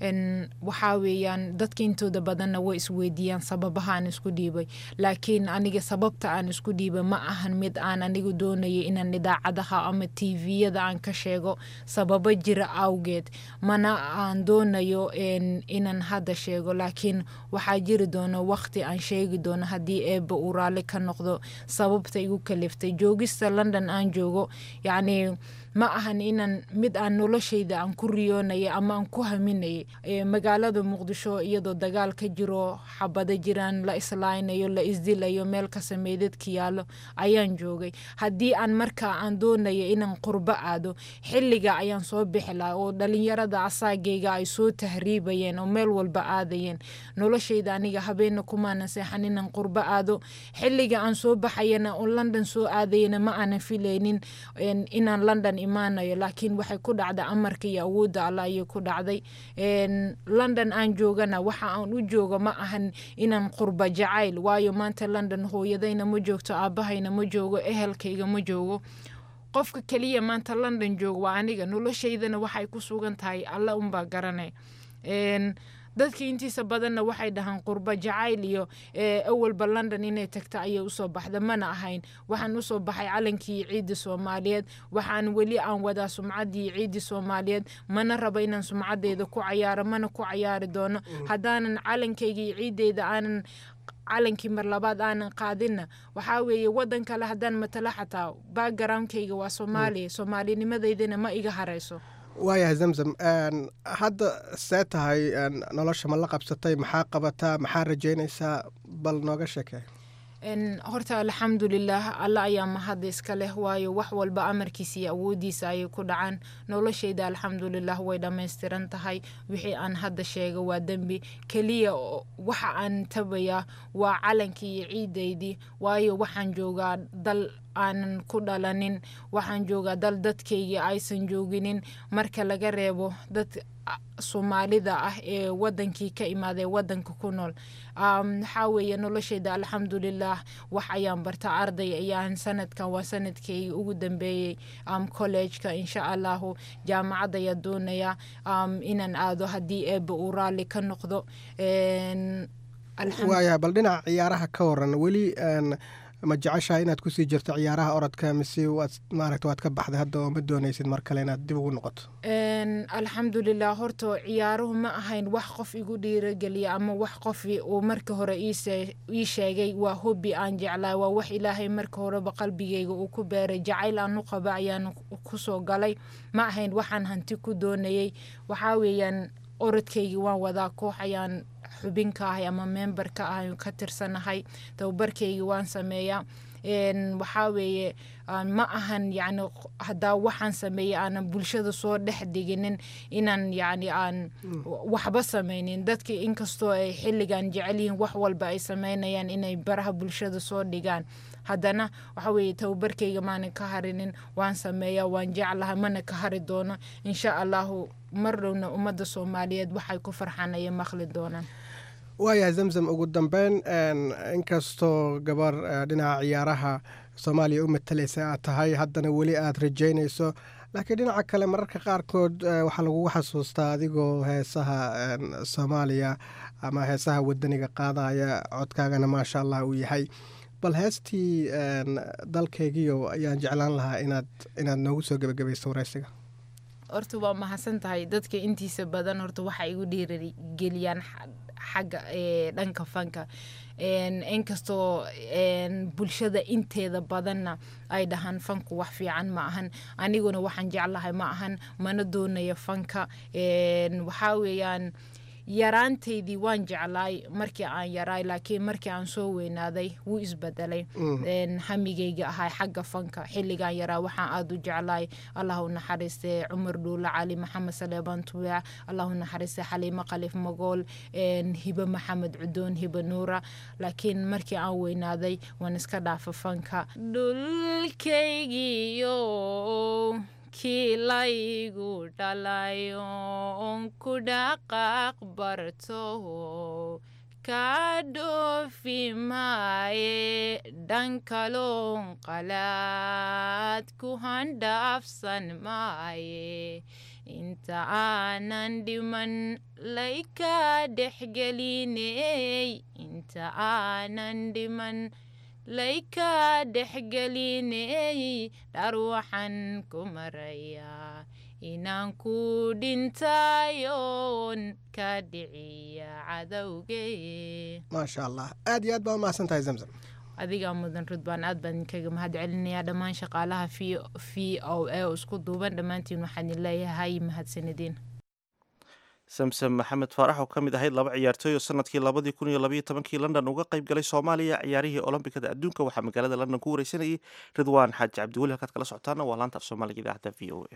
waxaa weeyaan dadka intooda badanna way isweydiiyaan sababaha aan isku dhiibay laakiin aniga sababta aan isku dhiibay ma ahan mid aan anigu doonaya inaan idaacadaha ama tviyada aan ka sheego sababo jira awgeed mana aan doonayo inaan hadda sheego laakiin waxaa jiri doono waqti aan sheegi doono haddii eebba uu raalli ka noqdo sababta igu kaliftay joogista london aan joogo yacni ma ahan inaan mid aan noloshayda aan ku riyoonaya ama aan ku haminayay magaalada muqdisho iyadoo dagaal ka jiro xabado jiraan la islaynayo la isdilayo meel kasta meydadka yaallo ayaan joogay haddii aan markaa aan doonaya inaan qurbo aado xilliga ayaan soo bixi laha oo dhalinyarada asaagayga ay soo tahriibayeen oo meel walba aadayeen noloshayda aniga habeena kumaanan seexan inaan qurbo aado xilliga aan soo baxayana oo london soo aadayana ma aanan filaynin inaan london imaanayo laakiin waxay ku dhacday amarka iyo awoodda alla ayay ku dhacday london aan joogana waxa aan u joogo ma ahan inaan qurba jacayl waayo maanta london hooyadayna ma joogto aabahayna ma joogo ehelkayga ma joogo qofka keliya maanta london joogo waa aniga noloshaydana waxay ku sugan tahay alla unbaa garanay dadka intiisa badanna waxay dhahaan qurbo jacayl iyo awalba london inay tagta ayay usoo baxda mana ahayn waxaan usoo baxay calankii ciidda soomaaliyeed waxaan weli aan wadaa sumcaddii ciiddi soomaaliyeed mana rabo inaan sumcadeeda ku cayaaro mana ku cayaari doono haddaanan calankayga iyo ciiddeyda aanan calankii mar labaad aanan qaadinna waxaa weeye wadan kale haddaan matala xataa backgroundkayga waa soomaaliya soomaalinimadeydana ma iga harayso waayahay zamzam hadda see tahay nolosha ma la qabsatay maxaa qabataa maxaa rajeynaysaa bal nooga sheekee horta alxamdulilah alla ayaa mahadda iska leh waayo wax walba amarkiisa iyo awoodiisa ayay ku dhacaan noloshayda alxamdulilah way dhammaystiran tahay wixii aan hadda sheega waa dembi keliya waxa aan tabayaa waa calankii iyo ciidaydii waayo waxaan joogaa dal aanan ku dhalanin waxaan joogaa dal dadkaygii aysan jooginin marka laga reebo dad soomaalida ah ee wadankii ka imaadee wadanka ku nool waxaa weeye noloshayda alxamdulilah wax ayaan barta arday ayaan sanadkan waa sanadkeygii ugu dambeeyey collejka insha allahu jaamacad ayaa doonaya inaan aado haddii eebba uu raalli ka noqdo waayahay bal dhinaca ciyaaraha ka waran weli ma jeceshaha inaad kusii jirto ciyaaraha orodka mise waad maaragta waad ka baxday hadda oo ma doonaysid mar kale inaad dib ugu noqoto alxamdulilah horta ciyaaruhu ma ahayn wax qof igu dhiirageliya ama wax qof uu marka hore ii sheegay waa hobi aan jeclaa waa wax ilaahay marka horeba qalbigayga uu ku beeray jacayl aan u qaba ayaan kusoo galay ma ahayn waxaan hanti ku doonayay waxaa weeyaan orodkaygii waan wadaa koox ayaan xubin ka ahay ama member ka ahay ka tirsanahay tababarkaygii waan sameeyaa waxaa weeye ma ahan yani haddaa waxaan sameeyey aanan bulshada soo dhex diginin inaan yani aan waxba sameynin dadka inkastoo ay xilligan jecel yihiin wax walba ay sameynayaan inay baraha bulshada soo dhigaan haddana waxa weeye tababarkayga maanan ka harinin waan sameeyaa waan jeclahay mana ka hari doono insha allahu mar dhowna ummadda soomaaliyeed waxay ku farxaan ayay maqli doonaan waayahay zamzam ugu dambeyn inkastoo gabar dhinaca ciyaaraha soomaaliya u matalaysa aad tahay haddana weli aad rajeynayso laakiin dhinaca kale mararka qaarkood waxaa lagugu xasuustaa adigoo heesaha soomaaliya ama heesaha wadaniga qaadaya codkaagana maasha allah uu yahay bal heestii dalkaygiyo ayaan jeclaan lahaa inaad inaad noogu soo gebagabayso waraysiga horta waa mahadsan tahay dadka intiisa badan horta waxa igu dhiirageliyaan xagga dhanka fanka inkastoo bulshada inteeda badanna ay dhahaan fanku wax fiican ma ahan aniguna waxaan jeclahay ma ahan mana doonayo fanka waxaa weeyaan yaraantaydii waan jeclaay markii aan yaraay laakiin markii aan soo weynaaday wuu isbedelay hamigayga ahay xagga fanka xilligaan yaraa waxaan aada u jeclaay allahu naxariiste cumar dhuule cali maxamed saleebaan tuweec allahu naxariiste xaliimo qalif magool hibe maxamed cudoon hibe nuura laakiin markii aan weynaaday waan iska dhaafa fanka dhulkaygiyo kii laygu dhalayo on ku dhaqaaq barto kaa dhoofi maaye dhankaloon qalaad ku handhaafsan maaye inta aanan dhiman layka dhexgeliney inta aanan dhiman layka dhexgeliney dhar waxaan ku marayaa inaan ku dhintayoon ka dhiciya cadowge maasha allah aad iyo aad baa umahadsan tahay zamzam adigaa mudan rudbaan aad baan idinkaga mahad celinayaa dhammaan shaqaalaha v o a oo isku duuban dhammaantiin waxaan idin leeyahay mahadsanidin samsam maxamed faarax oo ka mid ahayd laba ciyaartooy oo sanadkii labadii kun iyo labaiyo tobankii london uga qayb galay soomaaliya ciyaarihii olombikada adduunka waxaa magaalada london ku wareysanayay ridwaan xaaji cabdiweli halkaad kala socotaana waa laanta af soomaaliga idaacadda v o a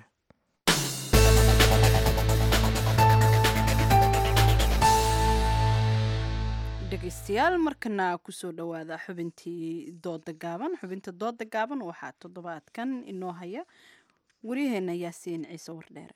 dhegeystayaal markana kusoo dhowaada xubintii dooda gaaban xubinta dooda gaaban waxaa toddobaadkan inoo haya waryaheena yaasiin ciise wardheere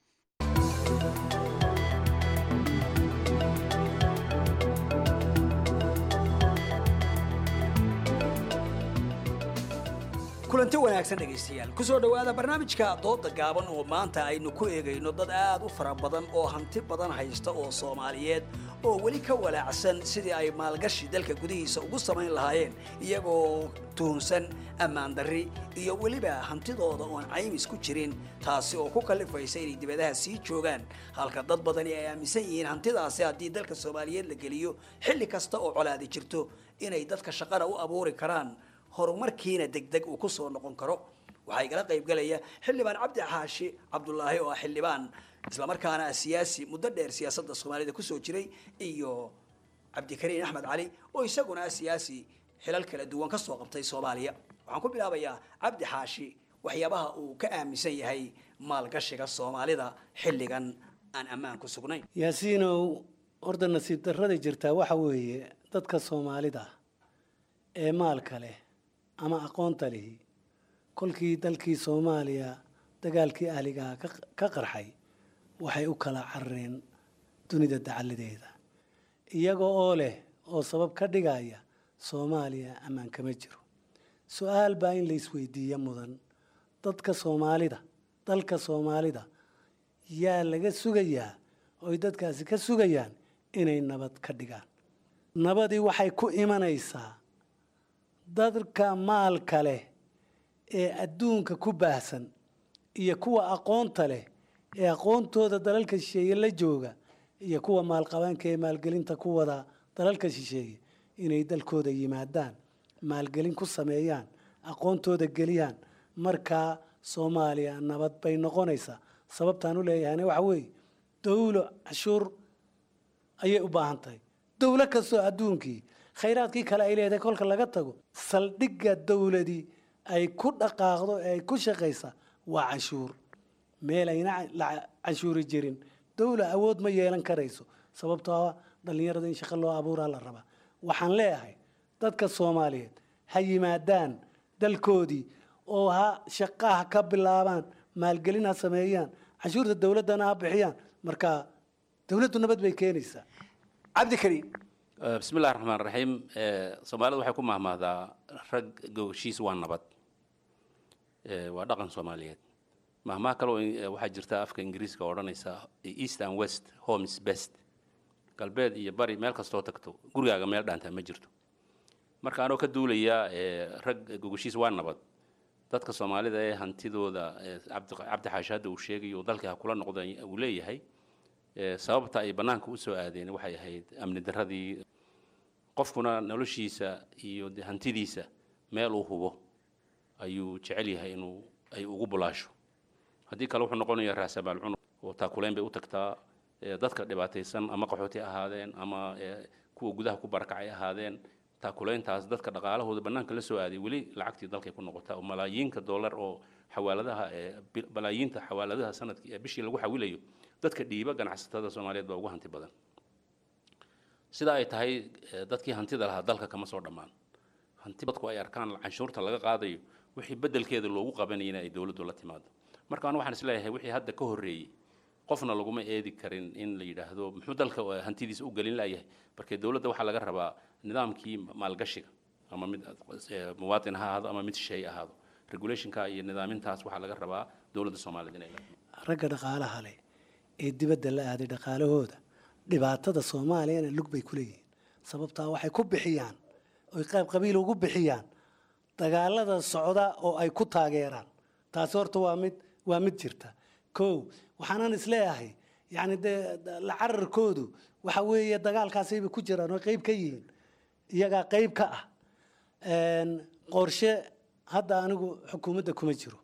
kulanti wanaagsan dhegaystayaal kusoo dhowaada barnaamijka dooda gaaban oo maanta aynu ku eegayno dad aad u fara badan oo hanti badan haysta oo soomaaliyeed oo weli ka walaacsan sidii ay maalgashi dalka gudihiisa ugu samayn lahaayeen iyagoo tuhunsan ammaan darri iyo weliba hantidooda oon caymis ku jirin taasi oo ku kallifaysa inay dibadaha sii joogaan halka dad badani ay aaminsan yihiin hantidaasi haddii dalka soomaaliyeed la geliyo xilli kasta oo colaadi jirto inay dadka shaqana u abuuri karaan horumarkiina degdeg uu ku soo noqon karo waxaa igala qaybgalaya xildhibaan cabdi xaashi cabdulaahi oo ah xildhibaan islamarkaana ah siyaasi muddo dheer siyaasadda soomaalida kusoo jiray iyo cabdikariin axmed cali oo isaguna ah siyaasi xilal kala duwan ka soo qabtay soomaaliya waxaan ku bilaabayaa cabdi xaashi waxyaabaha uu ka aaminsan yahay maalgashiga soomaalida xilligan aan ammaan ku sugnayn yaasiinow horda nasiib darrada jirtaa waxa weeye dadka soomaalida ee maalka leh ama aqoonta lihi kolkii dalkii soomaaliya dagaalkii ahligaha ka qarxay waxay u kala carareen dunida dacaladeeda iyaga oo leh oo sabab ka dhigaya soomaaliya ammaan kama jiro su-aal baa in la isweydiiyo mudan dadka soomaalida dalka soomaalida yaa laga sugayaa oy dadkaasi ka sugayaan inay nabad ka dhigaan nabadii waxay ku imanaysaa dadka maalka leh ee adduunka ku baahsan iyo kuwa aqoonta leh ee aqoontooda dalalka shisheeye la jooga iyo kuwa maalqabaanka ee maalgelinta ku wada dalalka shisheeye inay dalkooda yimaadaan maalgelin ku sameeyaan aqoontooda geliyaan markaa soomaaliya nabad bay noqonaysaa sababtaan u leeyahayna waxa weeye dowlo cashuur ayay u baahan tahay dowlo kastoo adduunkii khayraadkii kale ay leedahay kolka laga tago saldhigga dowladii ay ku dhaqaaqdo ee ay ku shaqaysa waa canshuur meel ayna la canshuuri jirin dowla awood ma yeelan karayso sababtoo ah dhallinyarada in shaqo loo abuuraa la rabaa waxaan leeyahay dadka soomaaliyeed ha yimaadaan dalkoodii oo ha shaqaha ka bilaabaan maalgelin ha sameeyaan canshuurta dowladdana ha bixiyaan marka dowladdu nabad bay keenaysaa cabdikariim bismi illahi raxmaan raxiim soomaalida waxay ku mahmahdaa rag gogoshiis waa nabad waa dhaqan soomaaliyeed mahmaha kale oo waxaa jirta afka ingiriiska oo odhanaysa east and west homes best galbeed iyo bari meel kastoo tagto gurigaaga meel dhaantaa ma jirto marka anoo ka duulaya rag gogoshiis waa nabad dadka soomaalida ee hantidooda cabdi xaashi hadda uu sheegayo dalkii ha kula noqda uu leeyahay sababta ay bannaanka u soo aadeen waxay ahayd amni darradii qofkuna noloshiisa iyo hantidiisa meel uu hubo ayuu jecel yahay inuu ay ugu bulaasho haddii kale wuxuu noqonayaa raasamaal cunug oo taakuleyn bay u tagtaa dadka dhibaataysan ama qaxooti ahaadeen ama kuwa gudaha ku barakacay ahaadeen taakuleyntaas dadka dhaqaalahooda bannaanka la soo aaday weli lacagtii dalkay ku noqotaa oo malaayiinka dollar oo xawaaladaha malaayiinta xawaaladaha sanadkii ee bishii lagu xawilayo dadka dhiiba ganacsatada soomaaliyeed baa ugu hanti badan sida ay tahay dadkii hantida lahaa dalka kama soo dhammaan hanti dadku ay arkaan canshuurta laga qaadayo wixii beddelkeeda loogu qabanayana ay dowladdu la timaado marka anu waxaan isleeyahay wixii hadda ka horreeyey qofna laguma eedi karin in la yidhaahdo muxuu dalka hantidiisa u gelin layahay markee dowladda waxaa laga rabaa nidaamkii maalgashiga ama mid muwaatin ha ahaado ama mid shay ahaado regulationka iyo nidaamintaas waxaa laga rabaa dowladda soomaaliyed inay ragga dhaqaalaha leh ee dibadda la aaday dhaqaalahooda dhibaatada soomaaliyana lug bay ku leeyihiin sababtaa waxay ku bixiyaan oy qayb qabiil ugu bixiyaan dagaalada socda oo ay ku taageeraan taasi horta waa mid waa mid jirta kow waxaanan isleeyahay yacni dee la cararkoodu waxa weeye dagaalkaasayba ku jiraan oo qayb ka yihiin iyagaa qayb ka ah qorshe hadda anigu xukuumadda kuma jiro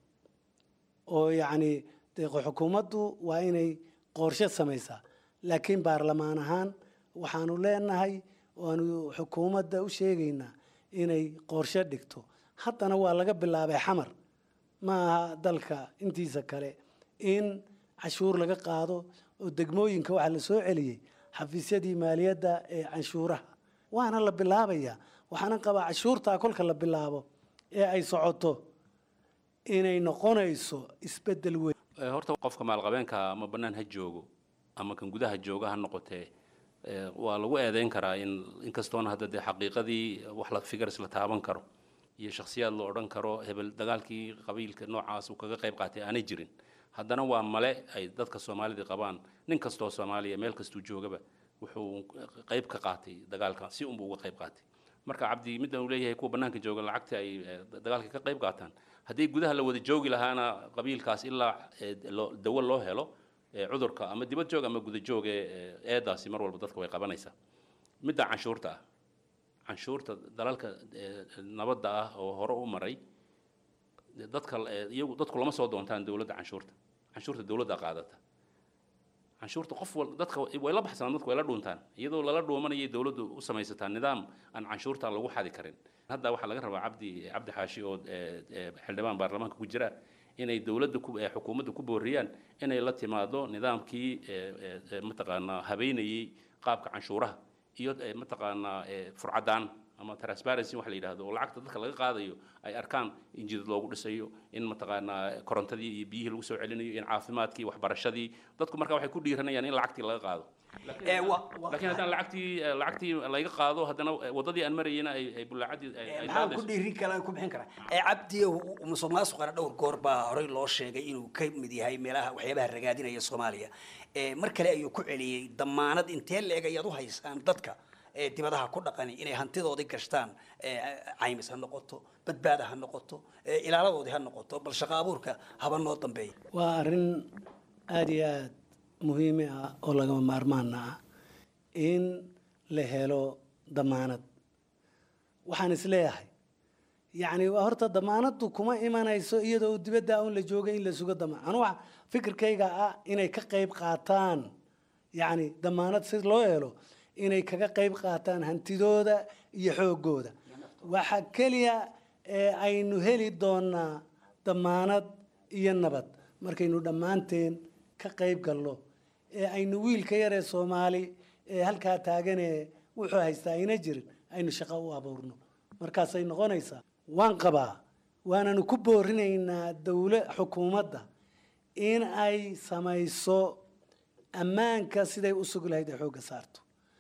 oo yacni dee xukuumaddu waa inay qorshe samaysaa laakiin baarlamaan ahaan waxaanu leenahay waanu xukuumadda u sheegaynaa inay qorshe dhigto haddana waa laga bilaabay xamar ma aha dalka intiisa kale in cashuur laga qaado oo degmooyinka waxaa la soo celiyey xafiisyadii maaliyadda ee canshuuraha waana la bilaabayaa waxaana qabaa cashuurtaa kolka la bilaabo ee ay socoto inay noqonayso isbeddel weyn horta qofka maalqabeenka ama bannaan ha joogo ama kan gudaha jooga ha noqotee waa lagu eedeyn karaa in inkastoona hadda dee xaqiiqadii wax la figars la taaban karo iyo shakhsiyaad la odhan karo hebel dagaalkii qabiilka noocaas uu kaga qayb qaatay aanay jirin haddana waa male ay dadka soomaalida qabaan nin kastoo soomaaliya meel kastuu joogaba wuxuu qayb ka qaatay dagaalka si unbuu uga qayb qaatay marka cabdi midda uu leeyahay kuwa bannaanka jooga lacagta ay dagaalka ka qayb qaataan haddii gudaha la wada joogi lahaana qabiilkaas ilaa dawo loo helo cudurka ama dibad joog ama guda joog ee eedaasi mar walba dadka way qabanaysaa midda canshuurta ah canshuurta dalalka nabadda ah oo hore u maray dadka iyagu dadku lama soo doontaan dowladda canshuurta canshuurta dowladda qaadata canshuurta qof wal dadka way la baxsanaan dadku way la dhuuntaan iyadoo lala dhuumanayay dowladdu u samaysataa nidaam aan canshuurta lagu xadi karin hadda waxaa laga rabaa cabdi cabdi xaashi oo xildhibaan baarlamaanka ku jira inay dowladda xukuumadda ku booriyaan inay la timaado nidaamkii mataqaanaa habeynayay qaabka canshuuraha iyo mataqaanaa furcadaan ama transparency waxa la yidhahdo oo lacagta dadka laga qaadayo ay arkaan in jidad loogu dhisayo in mataqaanaa korontadii iyo biyihii lagu soo celinayo in caafimaadkii waxbarashadii dadku marka waxay ku dhiiranayaan in lacagtii laga qaado laakiin haddana lacagtii lacagtii laga qaado haddana wadadii aan marayena ay ay bulaacadii maxaan ku dhiirin karaa ku bixin karaa ee cabdi musuqmaasuqana dhowr goor baa horey loo sheegay inuu ka mid yahay meelaha waxyaabaha ragaadinaya soomaaliya mar kale ayuu ku celiyey damaanad intee leeg ayaad u haysaan dadka dibadaha ku dhaqani inay hantidoodii gashtaan caymis ha noqoto badbaada ha noqoto ilaaladoodii ha noqoto bal shaqa abuurka haba noo dambeeya waa arrin aada iyo aada muhiimi ah oo lagama maarmaana ah in la helo damaanad waxaan isleeyahay yacni horta damaanaddu kuma imanayso iyadoo dibadda un la joogay in la sugo damaan anu waxa fikirkayga ah inay ka qayb qaataan yacni damaanad si loo helo inay kaga qayb qaataan hantidooda iyo xoogooda waxa keliya ee aynu heli doonaa damaanad iyo nabad markaynu dhammaanteen ka qayb galno ee aynu wiilka yaree soomaali ee halkaa taaganee wuxuu haystaa ayna jirin aynu shaqo u abuurno markaasay noqonaysaa waan qabaa waananu ku boorinaynaa dowla xukuumadda in ay samayso ammaanka siday u sugi lahayd ee xoogga saarto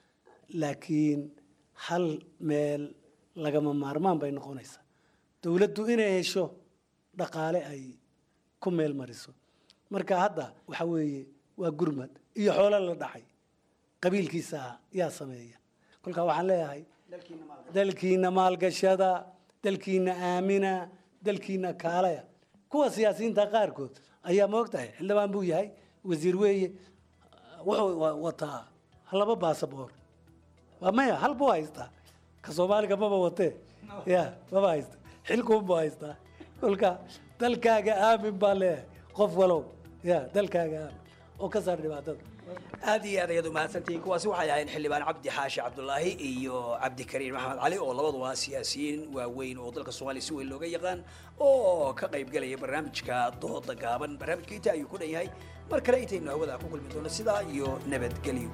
laakiin hal meel lagama maarmaan bay noqonaysaa dowladdu inay hesho dhaqaale ay ku meel mariso marka hadda waxa weeye waa gurmad iyo xoolo la dhacay qabiilkiisa yaa sameeya kolkaa waxaan leeyahay dalkiina maalgashada dalkiina aamina dalkiina kaalaya kuwa siyaasiyiinta qaarkood ayaa moogtahay xildhibaan buu yahay wasiir weeye wuxuu wataa laba baasaboor waa maya hal buu haystaa ka soomaaliga maba watee ya maba haysta xilkuun buu haystaa kolka dalkaaga aamin baa leeyahay qof walow ya dalkaaga aamin oo ka saar dhibaatada aad iyo aad ayaad umahadsantihiin kuwaasi waxay ahayn xildhibaan cabdi xaashi cabdulaahi iyo cabdikariin maxamed cali oo labaduba siyaasiyiin waaweyn oo dalka soomaaliya si weyn looga yaqaan oo ka qaybgelaya barnaamijka dooda gaaban barnaamijka inta ayuu ku dhan yahay mar kale intaynu hawada ku kulmi doono sidaa iyo nabadgelyo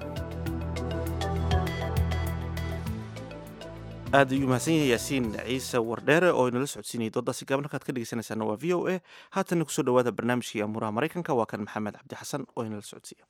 aad ayuu mahadsan yahay yaasiin ciise wardheere oo inala socodsiinayay doodaasi gaaban halkaad ka dhegeysanaysaana waa v o a haatanna kusoo dhawaada barnaamijkii amuuraha maraykanka waa kan maxamed cabdi xasan oo inala socodsiiya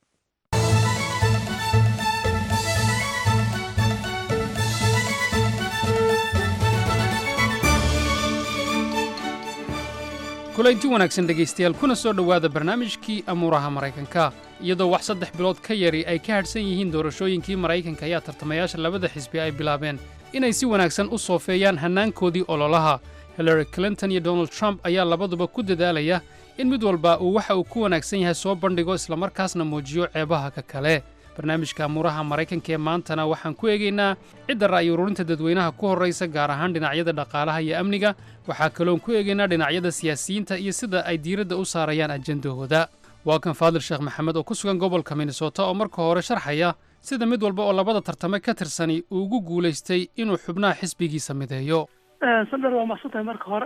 kulanti wanaagsan dhegaystayaal kuna soo dhowaada barnaamijkii amuuraha maraykanka iyadoo wax saddex bilood ka yari ay ka hadhsan yihiin doorashooyinkii maraykanka ayaa tartamayaasha labada xisbi ay bilaabeen inay si wanaagsan u soofeeyaan hannaankoodii ololaha hillary clinton iyo donald trump ayaa labaduba ku dadaalaya in mid walba uu waxa uu ku wanaagsan yahay soo bandhigo islamarkaasna muujiyo ceebaha ka kale barnaamijka amuuraha maraykanka ee maantana waxaan ku eegaynaa cidda ra'yi ururinta dadweynaha ku horraysa gaar ahaan dhinacyada dhaqaalaha iyo amniga waxaa kaloon ku eegaynaa dhinacyada siyaasiyiinta iyo sida ay diiradda u saarayaan ajendahooda waa kan faadil sheekh maxamed oo ku sugan gobolka minnesota oo marka hore sharxaya sida mid walba oo labada tartame ka tirsani uu ugu guulaystay inuu xubnaha xisbigiisa mideeyo sandar waa mahadsantahay marka hore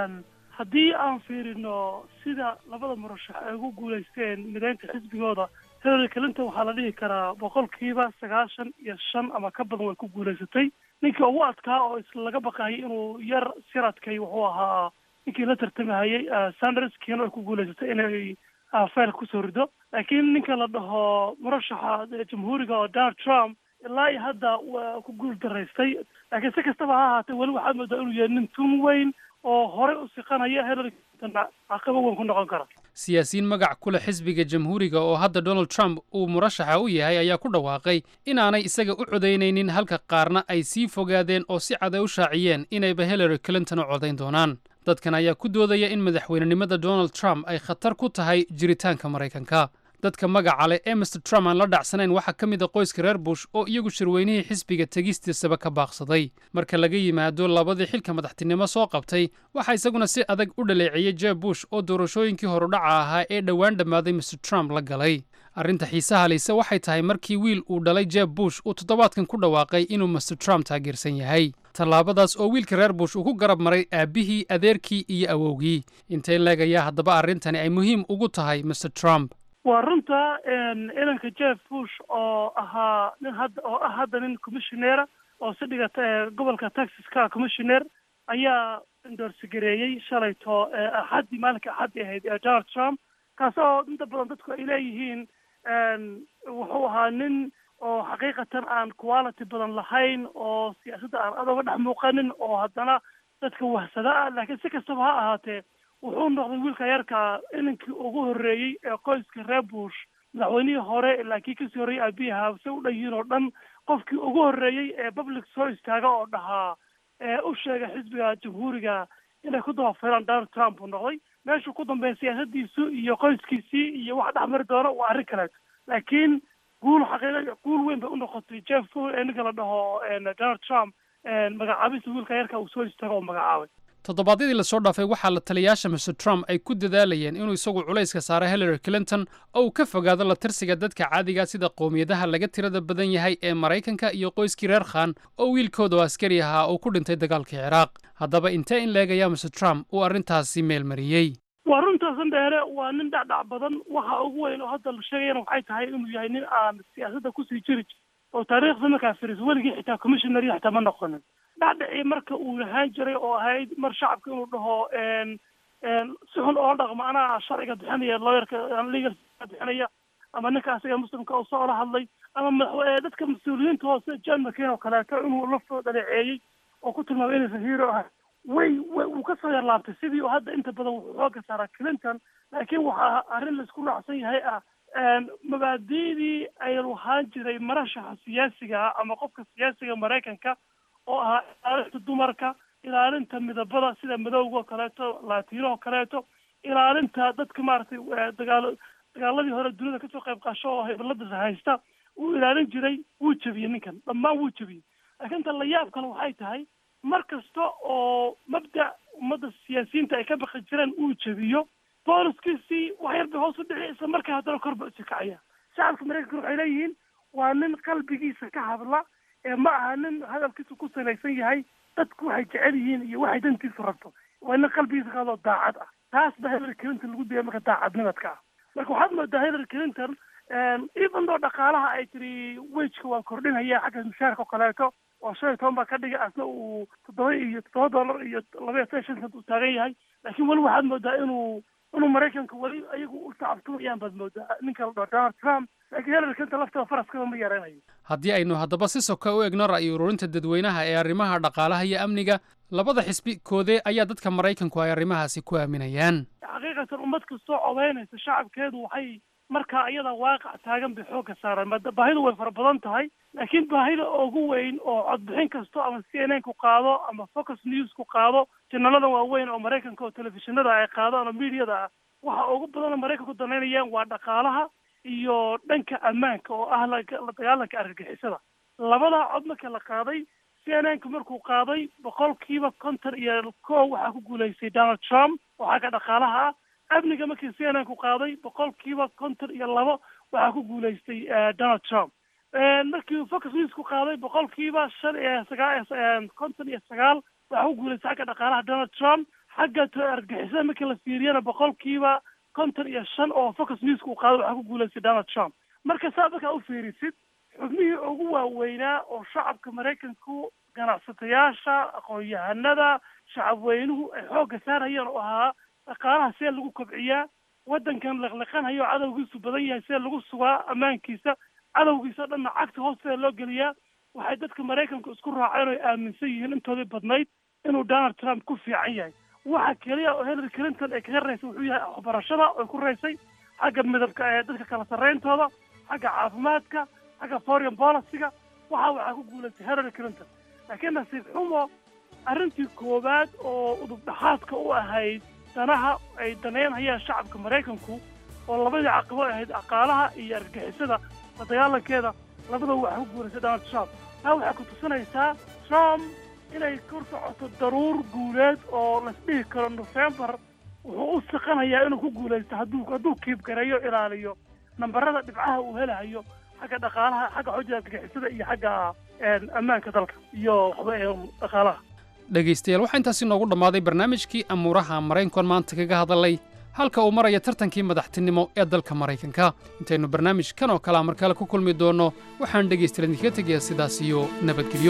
haddii aan fiirino sida labada murashax ay ugu guulaysteen mideynta xisbigooda hillary clinton waxaa la dhihi karaa boqolkiiba sagaashan iyo shan ama ka badan way ku guulaysatay ninkii ugu adkaa oo is laga baqayay inuu yar siradkay wuxuu ahaa ninkii la tartamahayay sanders kiina ay ku guulaysatay inay fayl kusoo rido laakiin ninka la dhaho murashaxa jamhuuriga oo donald trump ilaa iyo hadda waa ku guul daraystay laakiin si kastaba ha ahaatee weli waxaad moodaa inuu yahay nin tun weyn oo horey u siqanaya hillary clinton caqabo weyn ku noqon kara siyaasiyiin magac ku leh xisbiga jamhuuriga oo hadda donald trump uu murashaxa u yahay ayaa ku dhawaaqay inaanay isaga u codaynaynin halka qaarna ay sii fogaadeen oo si cad ay u shaaciyeen inayba hillary clinton u codayn doonaan dadkan ayaa ku doodaya in madaxweynenimada donald trump ay khatar ku tahay jiritaanka maraykanka dadka magaca leh ee mister trump aan la dhacsanayn waxaa ka mid a qoyska reer bush oo iyagu shirweynihii xisbiga tegistiisaba ka baaqsaday marka laga yimaado labadii xilka madaxtinimo soo qabtay waxaa isaguna si adag u dhaleeceeyey jeb bush oo doorashooyinkii horudhaca ahaa ee dhowaan dhammaaday mister trump la galay arrinta xiisaha lise waxay tahay markii wiil uu dhalay jeb bush uu toddobaadkan ku dhawaaqay inuu mister trump taageersan yahay tallaabadaas oo wiilka reer bush uu ku garab maray aabbihii adeerkii iyo awowgii intay leegayaa haddaba arrintani ay muhiim ugu tahay mister trump waa runta idanka jeff bush oo ahaa nin hadda oo ah hadda nin commissioneera oo si dhigata gobolka texas ka commissioner ayaa indorsigareeyey shalayto axaddii maalinka axaddii ahayd ee donald trump kaas oo inta badan dadku ay leeyihiin wuxuu ahaa nin oo xaqiiqatan aan quality badan lahayn oo siyaasadda aan adooga dhex muuqanin oo haddana dadka wahsada ah laakiin si kastaba ha ahaatee wuxuu noqday wiilka yarka inankii ugu horreeyey ee qoyska reer bush madaxweynihii hore laakiin kasii horreeyey aabiyaha se u dhan yihiin oo dhan qofkii ugu horreeyey ee public soo istaaga oo dhahaa ee u sheegay xisbiga jamhuuriga inay ku dabafilaan donald trump uu noqday meeshuu ku dambeeya siyaasadiisu iyo qoyskiisii iyo wax dhex mari doono waa arrin kaleeto laakiin guul xaqiiqa guul weyn bay u noqotay jeff ninka la dhaho donald trump magacaabista wiilka yarka uu soo istaago oo magacaabay toddobaadyadii lasoo dhaafay waxaa la taliyaasha mister trump ay ku dadaalayeen inuu isagu culayska saaro hillary clinton oo uu ka fogaado la tirsiga dadka caadiga sida qowmiyadaha laga tirada badan yahay ee maraykanka iyo qoyskii reer khan oo wiilkooda oo askari ahaa uu ku dhintay dagaalkii ciraaq haddaba intee in leegayaa mister trump uu arrintaasi meel mariyey waa runtaasan dheere waa nin dhacdhac badan waxa ugu weyn oo hadda la sheegayana waxay tahay inuu yahay nin aan siyaasadda kusii jiri oo taariikhda markaa firis weligii xitaa commissioner xitaa ma noqonin dhacdhacii marka uu lahaan jiray oo ahayd mar shacabka inuu dhaho si xun oo dhaqmo anaa sharciga bixinaya lawyerka legal bixinaya ama ninka asiga muslimka oo soo la hadlay ama madax dadka mas-uuliyiinta hoose john mccain oo kaleeto inuu laftoo dhaleeceeyey oo ku tilmaamay inaysan hero ahay way way wuu kasoo yarlaabtay sidii oo hadda inta badan wuxuu xooga saaraa clinton laakiin waxaa arrin laisku raacsan yahay ah mabaadi'dii ay lahaan jiray marashaxa siyaasiga ah ama qofka siyaasiga maraykanka oo ahaa ilaalinta dumarka ilaalinta midabada sida madowga oo kaleeto latino oo kaleeto ilaalinta dadka maaragtay dagaalo dagaaladii hore dunida kasoo qayb qaasho oo hibalada haysta wuu ilaalin jiray wuu jebiyey ninkan dhammaan wuu jebiyey laakiin ta la yaab kale waxay tahay mar kasta oo mabda ummadda siyaasiyiinta ay ka baqi jireen uu jebiyo booliskiisii wax yar bay hoos u dhici isla markaa haddana kor ba usi kacaya shacabka maraykanka waxay leeyihiin waa nin qalbigiisa ka hadla ee ma aha nin hadalkiisu ku salaysan yahay dadku waxay jecel yihiin iyo waxay dantiisu rabto waa nin qalbigiisa ka hadloo daacad ah taas ba hillary clinton lagu dayay marka daacadnimadka ah marka waxaad moodaa hillary clinton even though dhaqaalaha ay tiri wejka waan kordhinaya xagga mushaarka oo kaleeto oo shan iyo toban baa ka dhigay asna uu toddoba iyo toddoba dollar iyo laba iyo toban shan cent uu taagan yahay laakiin weli waxaad moodaa inuu inuu maraykanka weli ayagu u tacabtumayaan baad moodaa ninka la dhaho donald trump laakiin hillary clinton lafteeda faraskaba ma yaraynayo haddii aynu haddaba si soka u egno ra'yi ururinta dadweynaha ee arrimaha dhaqaalaha iyo amniga labada xisbi koodee ayaa dadka maraykanku ay arrimahaasi ku aaminayaan xaqiiqatan ummad kastoo codeynaysa shacabkeedu waxay markaa iyada waaqac taagan bay xoogga saaraan mada baahidu way fara badan tahay laakiin baahida ugu weyn oo codbixin kasto ama c n n ku qaado ama focus news ku qaado janalada waaweyn oo maraykanka oo telefishinada ay qaadaan oo mediada ah waxa ugu badan oo maraykanku danaynayaan waa dhaqaalaha iyo dhanka ammaanka oo ah la la dagaalanka argagixisada labadaa cod marka la qaaday c n n ka markuu qaaday boqolkiiba konton iyo kow waxaa ku guulaystay donald trump oo xagga dhaqaalaha ah amniga markii c n n ku qaaday boqolkiiba konton iyo labo waxaa ku guulaystay donald trump markii focus news ku qaaday boqolkiiba shan iyo sagaa konton iyo sagaal waxaa ku guulaystay xagga dhaqaalaha donald trump xagga argagixisada markii la fiiriyana boqolkiiba konton iyo shan oo focus news ku qaaday waxaa ku guulaystay donald trump marka saa markaa u fiirisid xubnihii ugu waaweynaa oo shacabka maraykanku ganacsatayaasha aqoon-yahanada shacabweynuhu ay xoogga saarayeen oo ahaa dhaqaalaha see lagu kobciyaa waddankan liqliqanhayo oo cadowgiisu badan yahay see lagu sugaa ammaankiisa cadowgiisa o dhanna cagta hoosteeda loo geliyaa waxay dadka maraykanku isku raaceen oo ay aaminsan yihiin intoodii badnayd inuu donald trump ku fiican yahay waxa keliya oo hillary clinton ay kaga raysay wuxuu yahay waxbarashada oy ku raysay xagga midabka ee dadka kala sarrayntooda xagga caafimaadka xagga foreign policyga waxa waxaa ku guulaystay hillary clinton laakiin nasiib xumo arrintii koowaad oo udub dhaxaadka u ahayd danaha ay daneynhayaan shacabka maraykanku oo labadii caqabo ahayd dhaqaalaha iyo argagixisada la dagaalankeeda labadaba waxaa ku guulaystay donald trump taa waxay ku tusinaysaa trump inay kor socoto daruur guuleed oo laisdhihi karo november wuxuu u siqanayaa inuu ku guulaysto hadduu hadduu kiibgareeyo ilaaliyo nambarada dhibcaha uu helahayo xagga dhaqaalaha xagga xojada argagixisada iyo xagga ammaanka dalka iyo dhaqaalaha dhegaystayaal waxaa intaasi noogu dhammaaday barnaamijkii amuuraha maraykankan maanta kaga hadalay halka uu maraya tartankii madaxtinimo ee dalka maraykanka intaynu barnaamij kan oo kalea markale ku kulmi doonno waxaan dhegaystayaal idinkaga tegayaa sidaas iyo nabadgelyo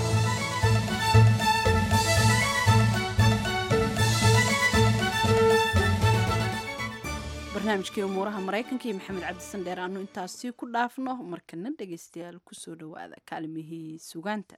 barnaamijkii umuuraha maraykanka iyo maxamed cabdisan dheer aanu intaasi ku dhaafno markana dhegaystayaal kusoo dhowaada kaalimihii sugaanta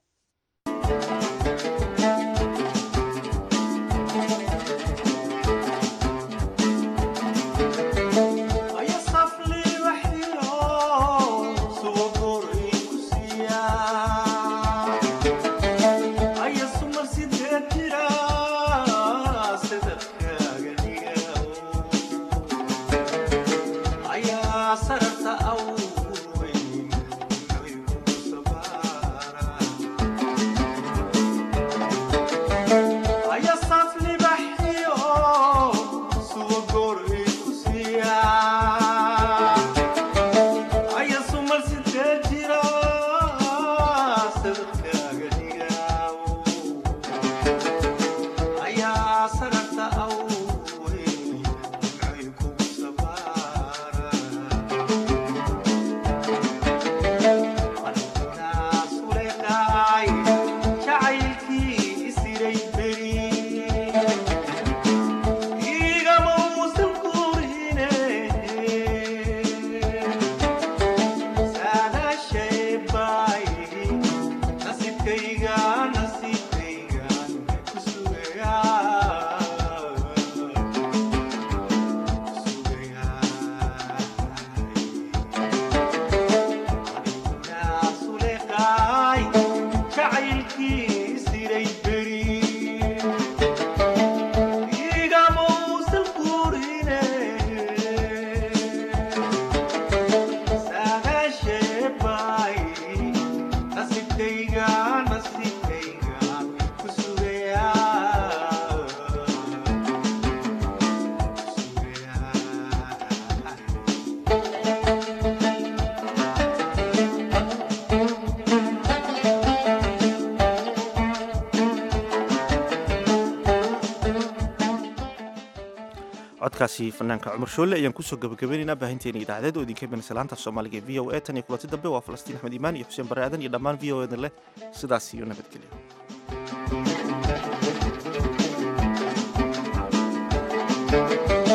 codkaasi fanaanka cumar shoolle ayaan kusoo gabagabaynaynaa baahinteena idaacadeed oo idinka imanaysa laanta soomaaliga ee v o a tan iyo kulanti dambe waa falastiin axmed iimaan iyo xuseen bare aadan iyo dhammaan v o edan leh sidaas iyo nabadgelyo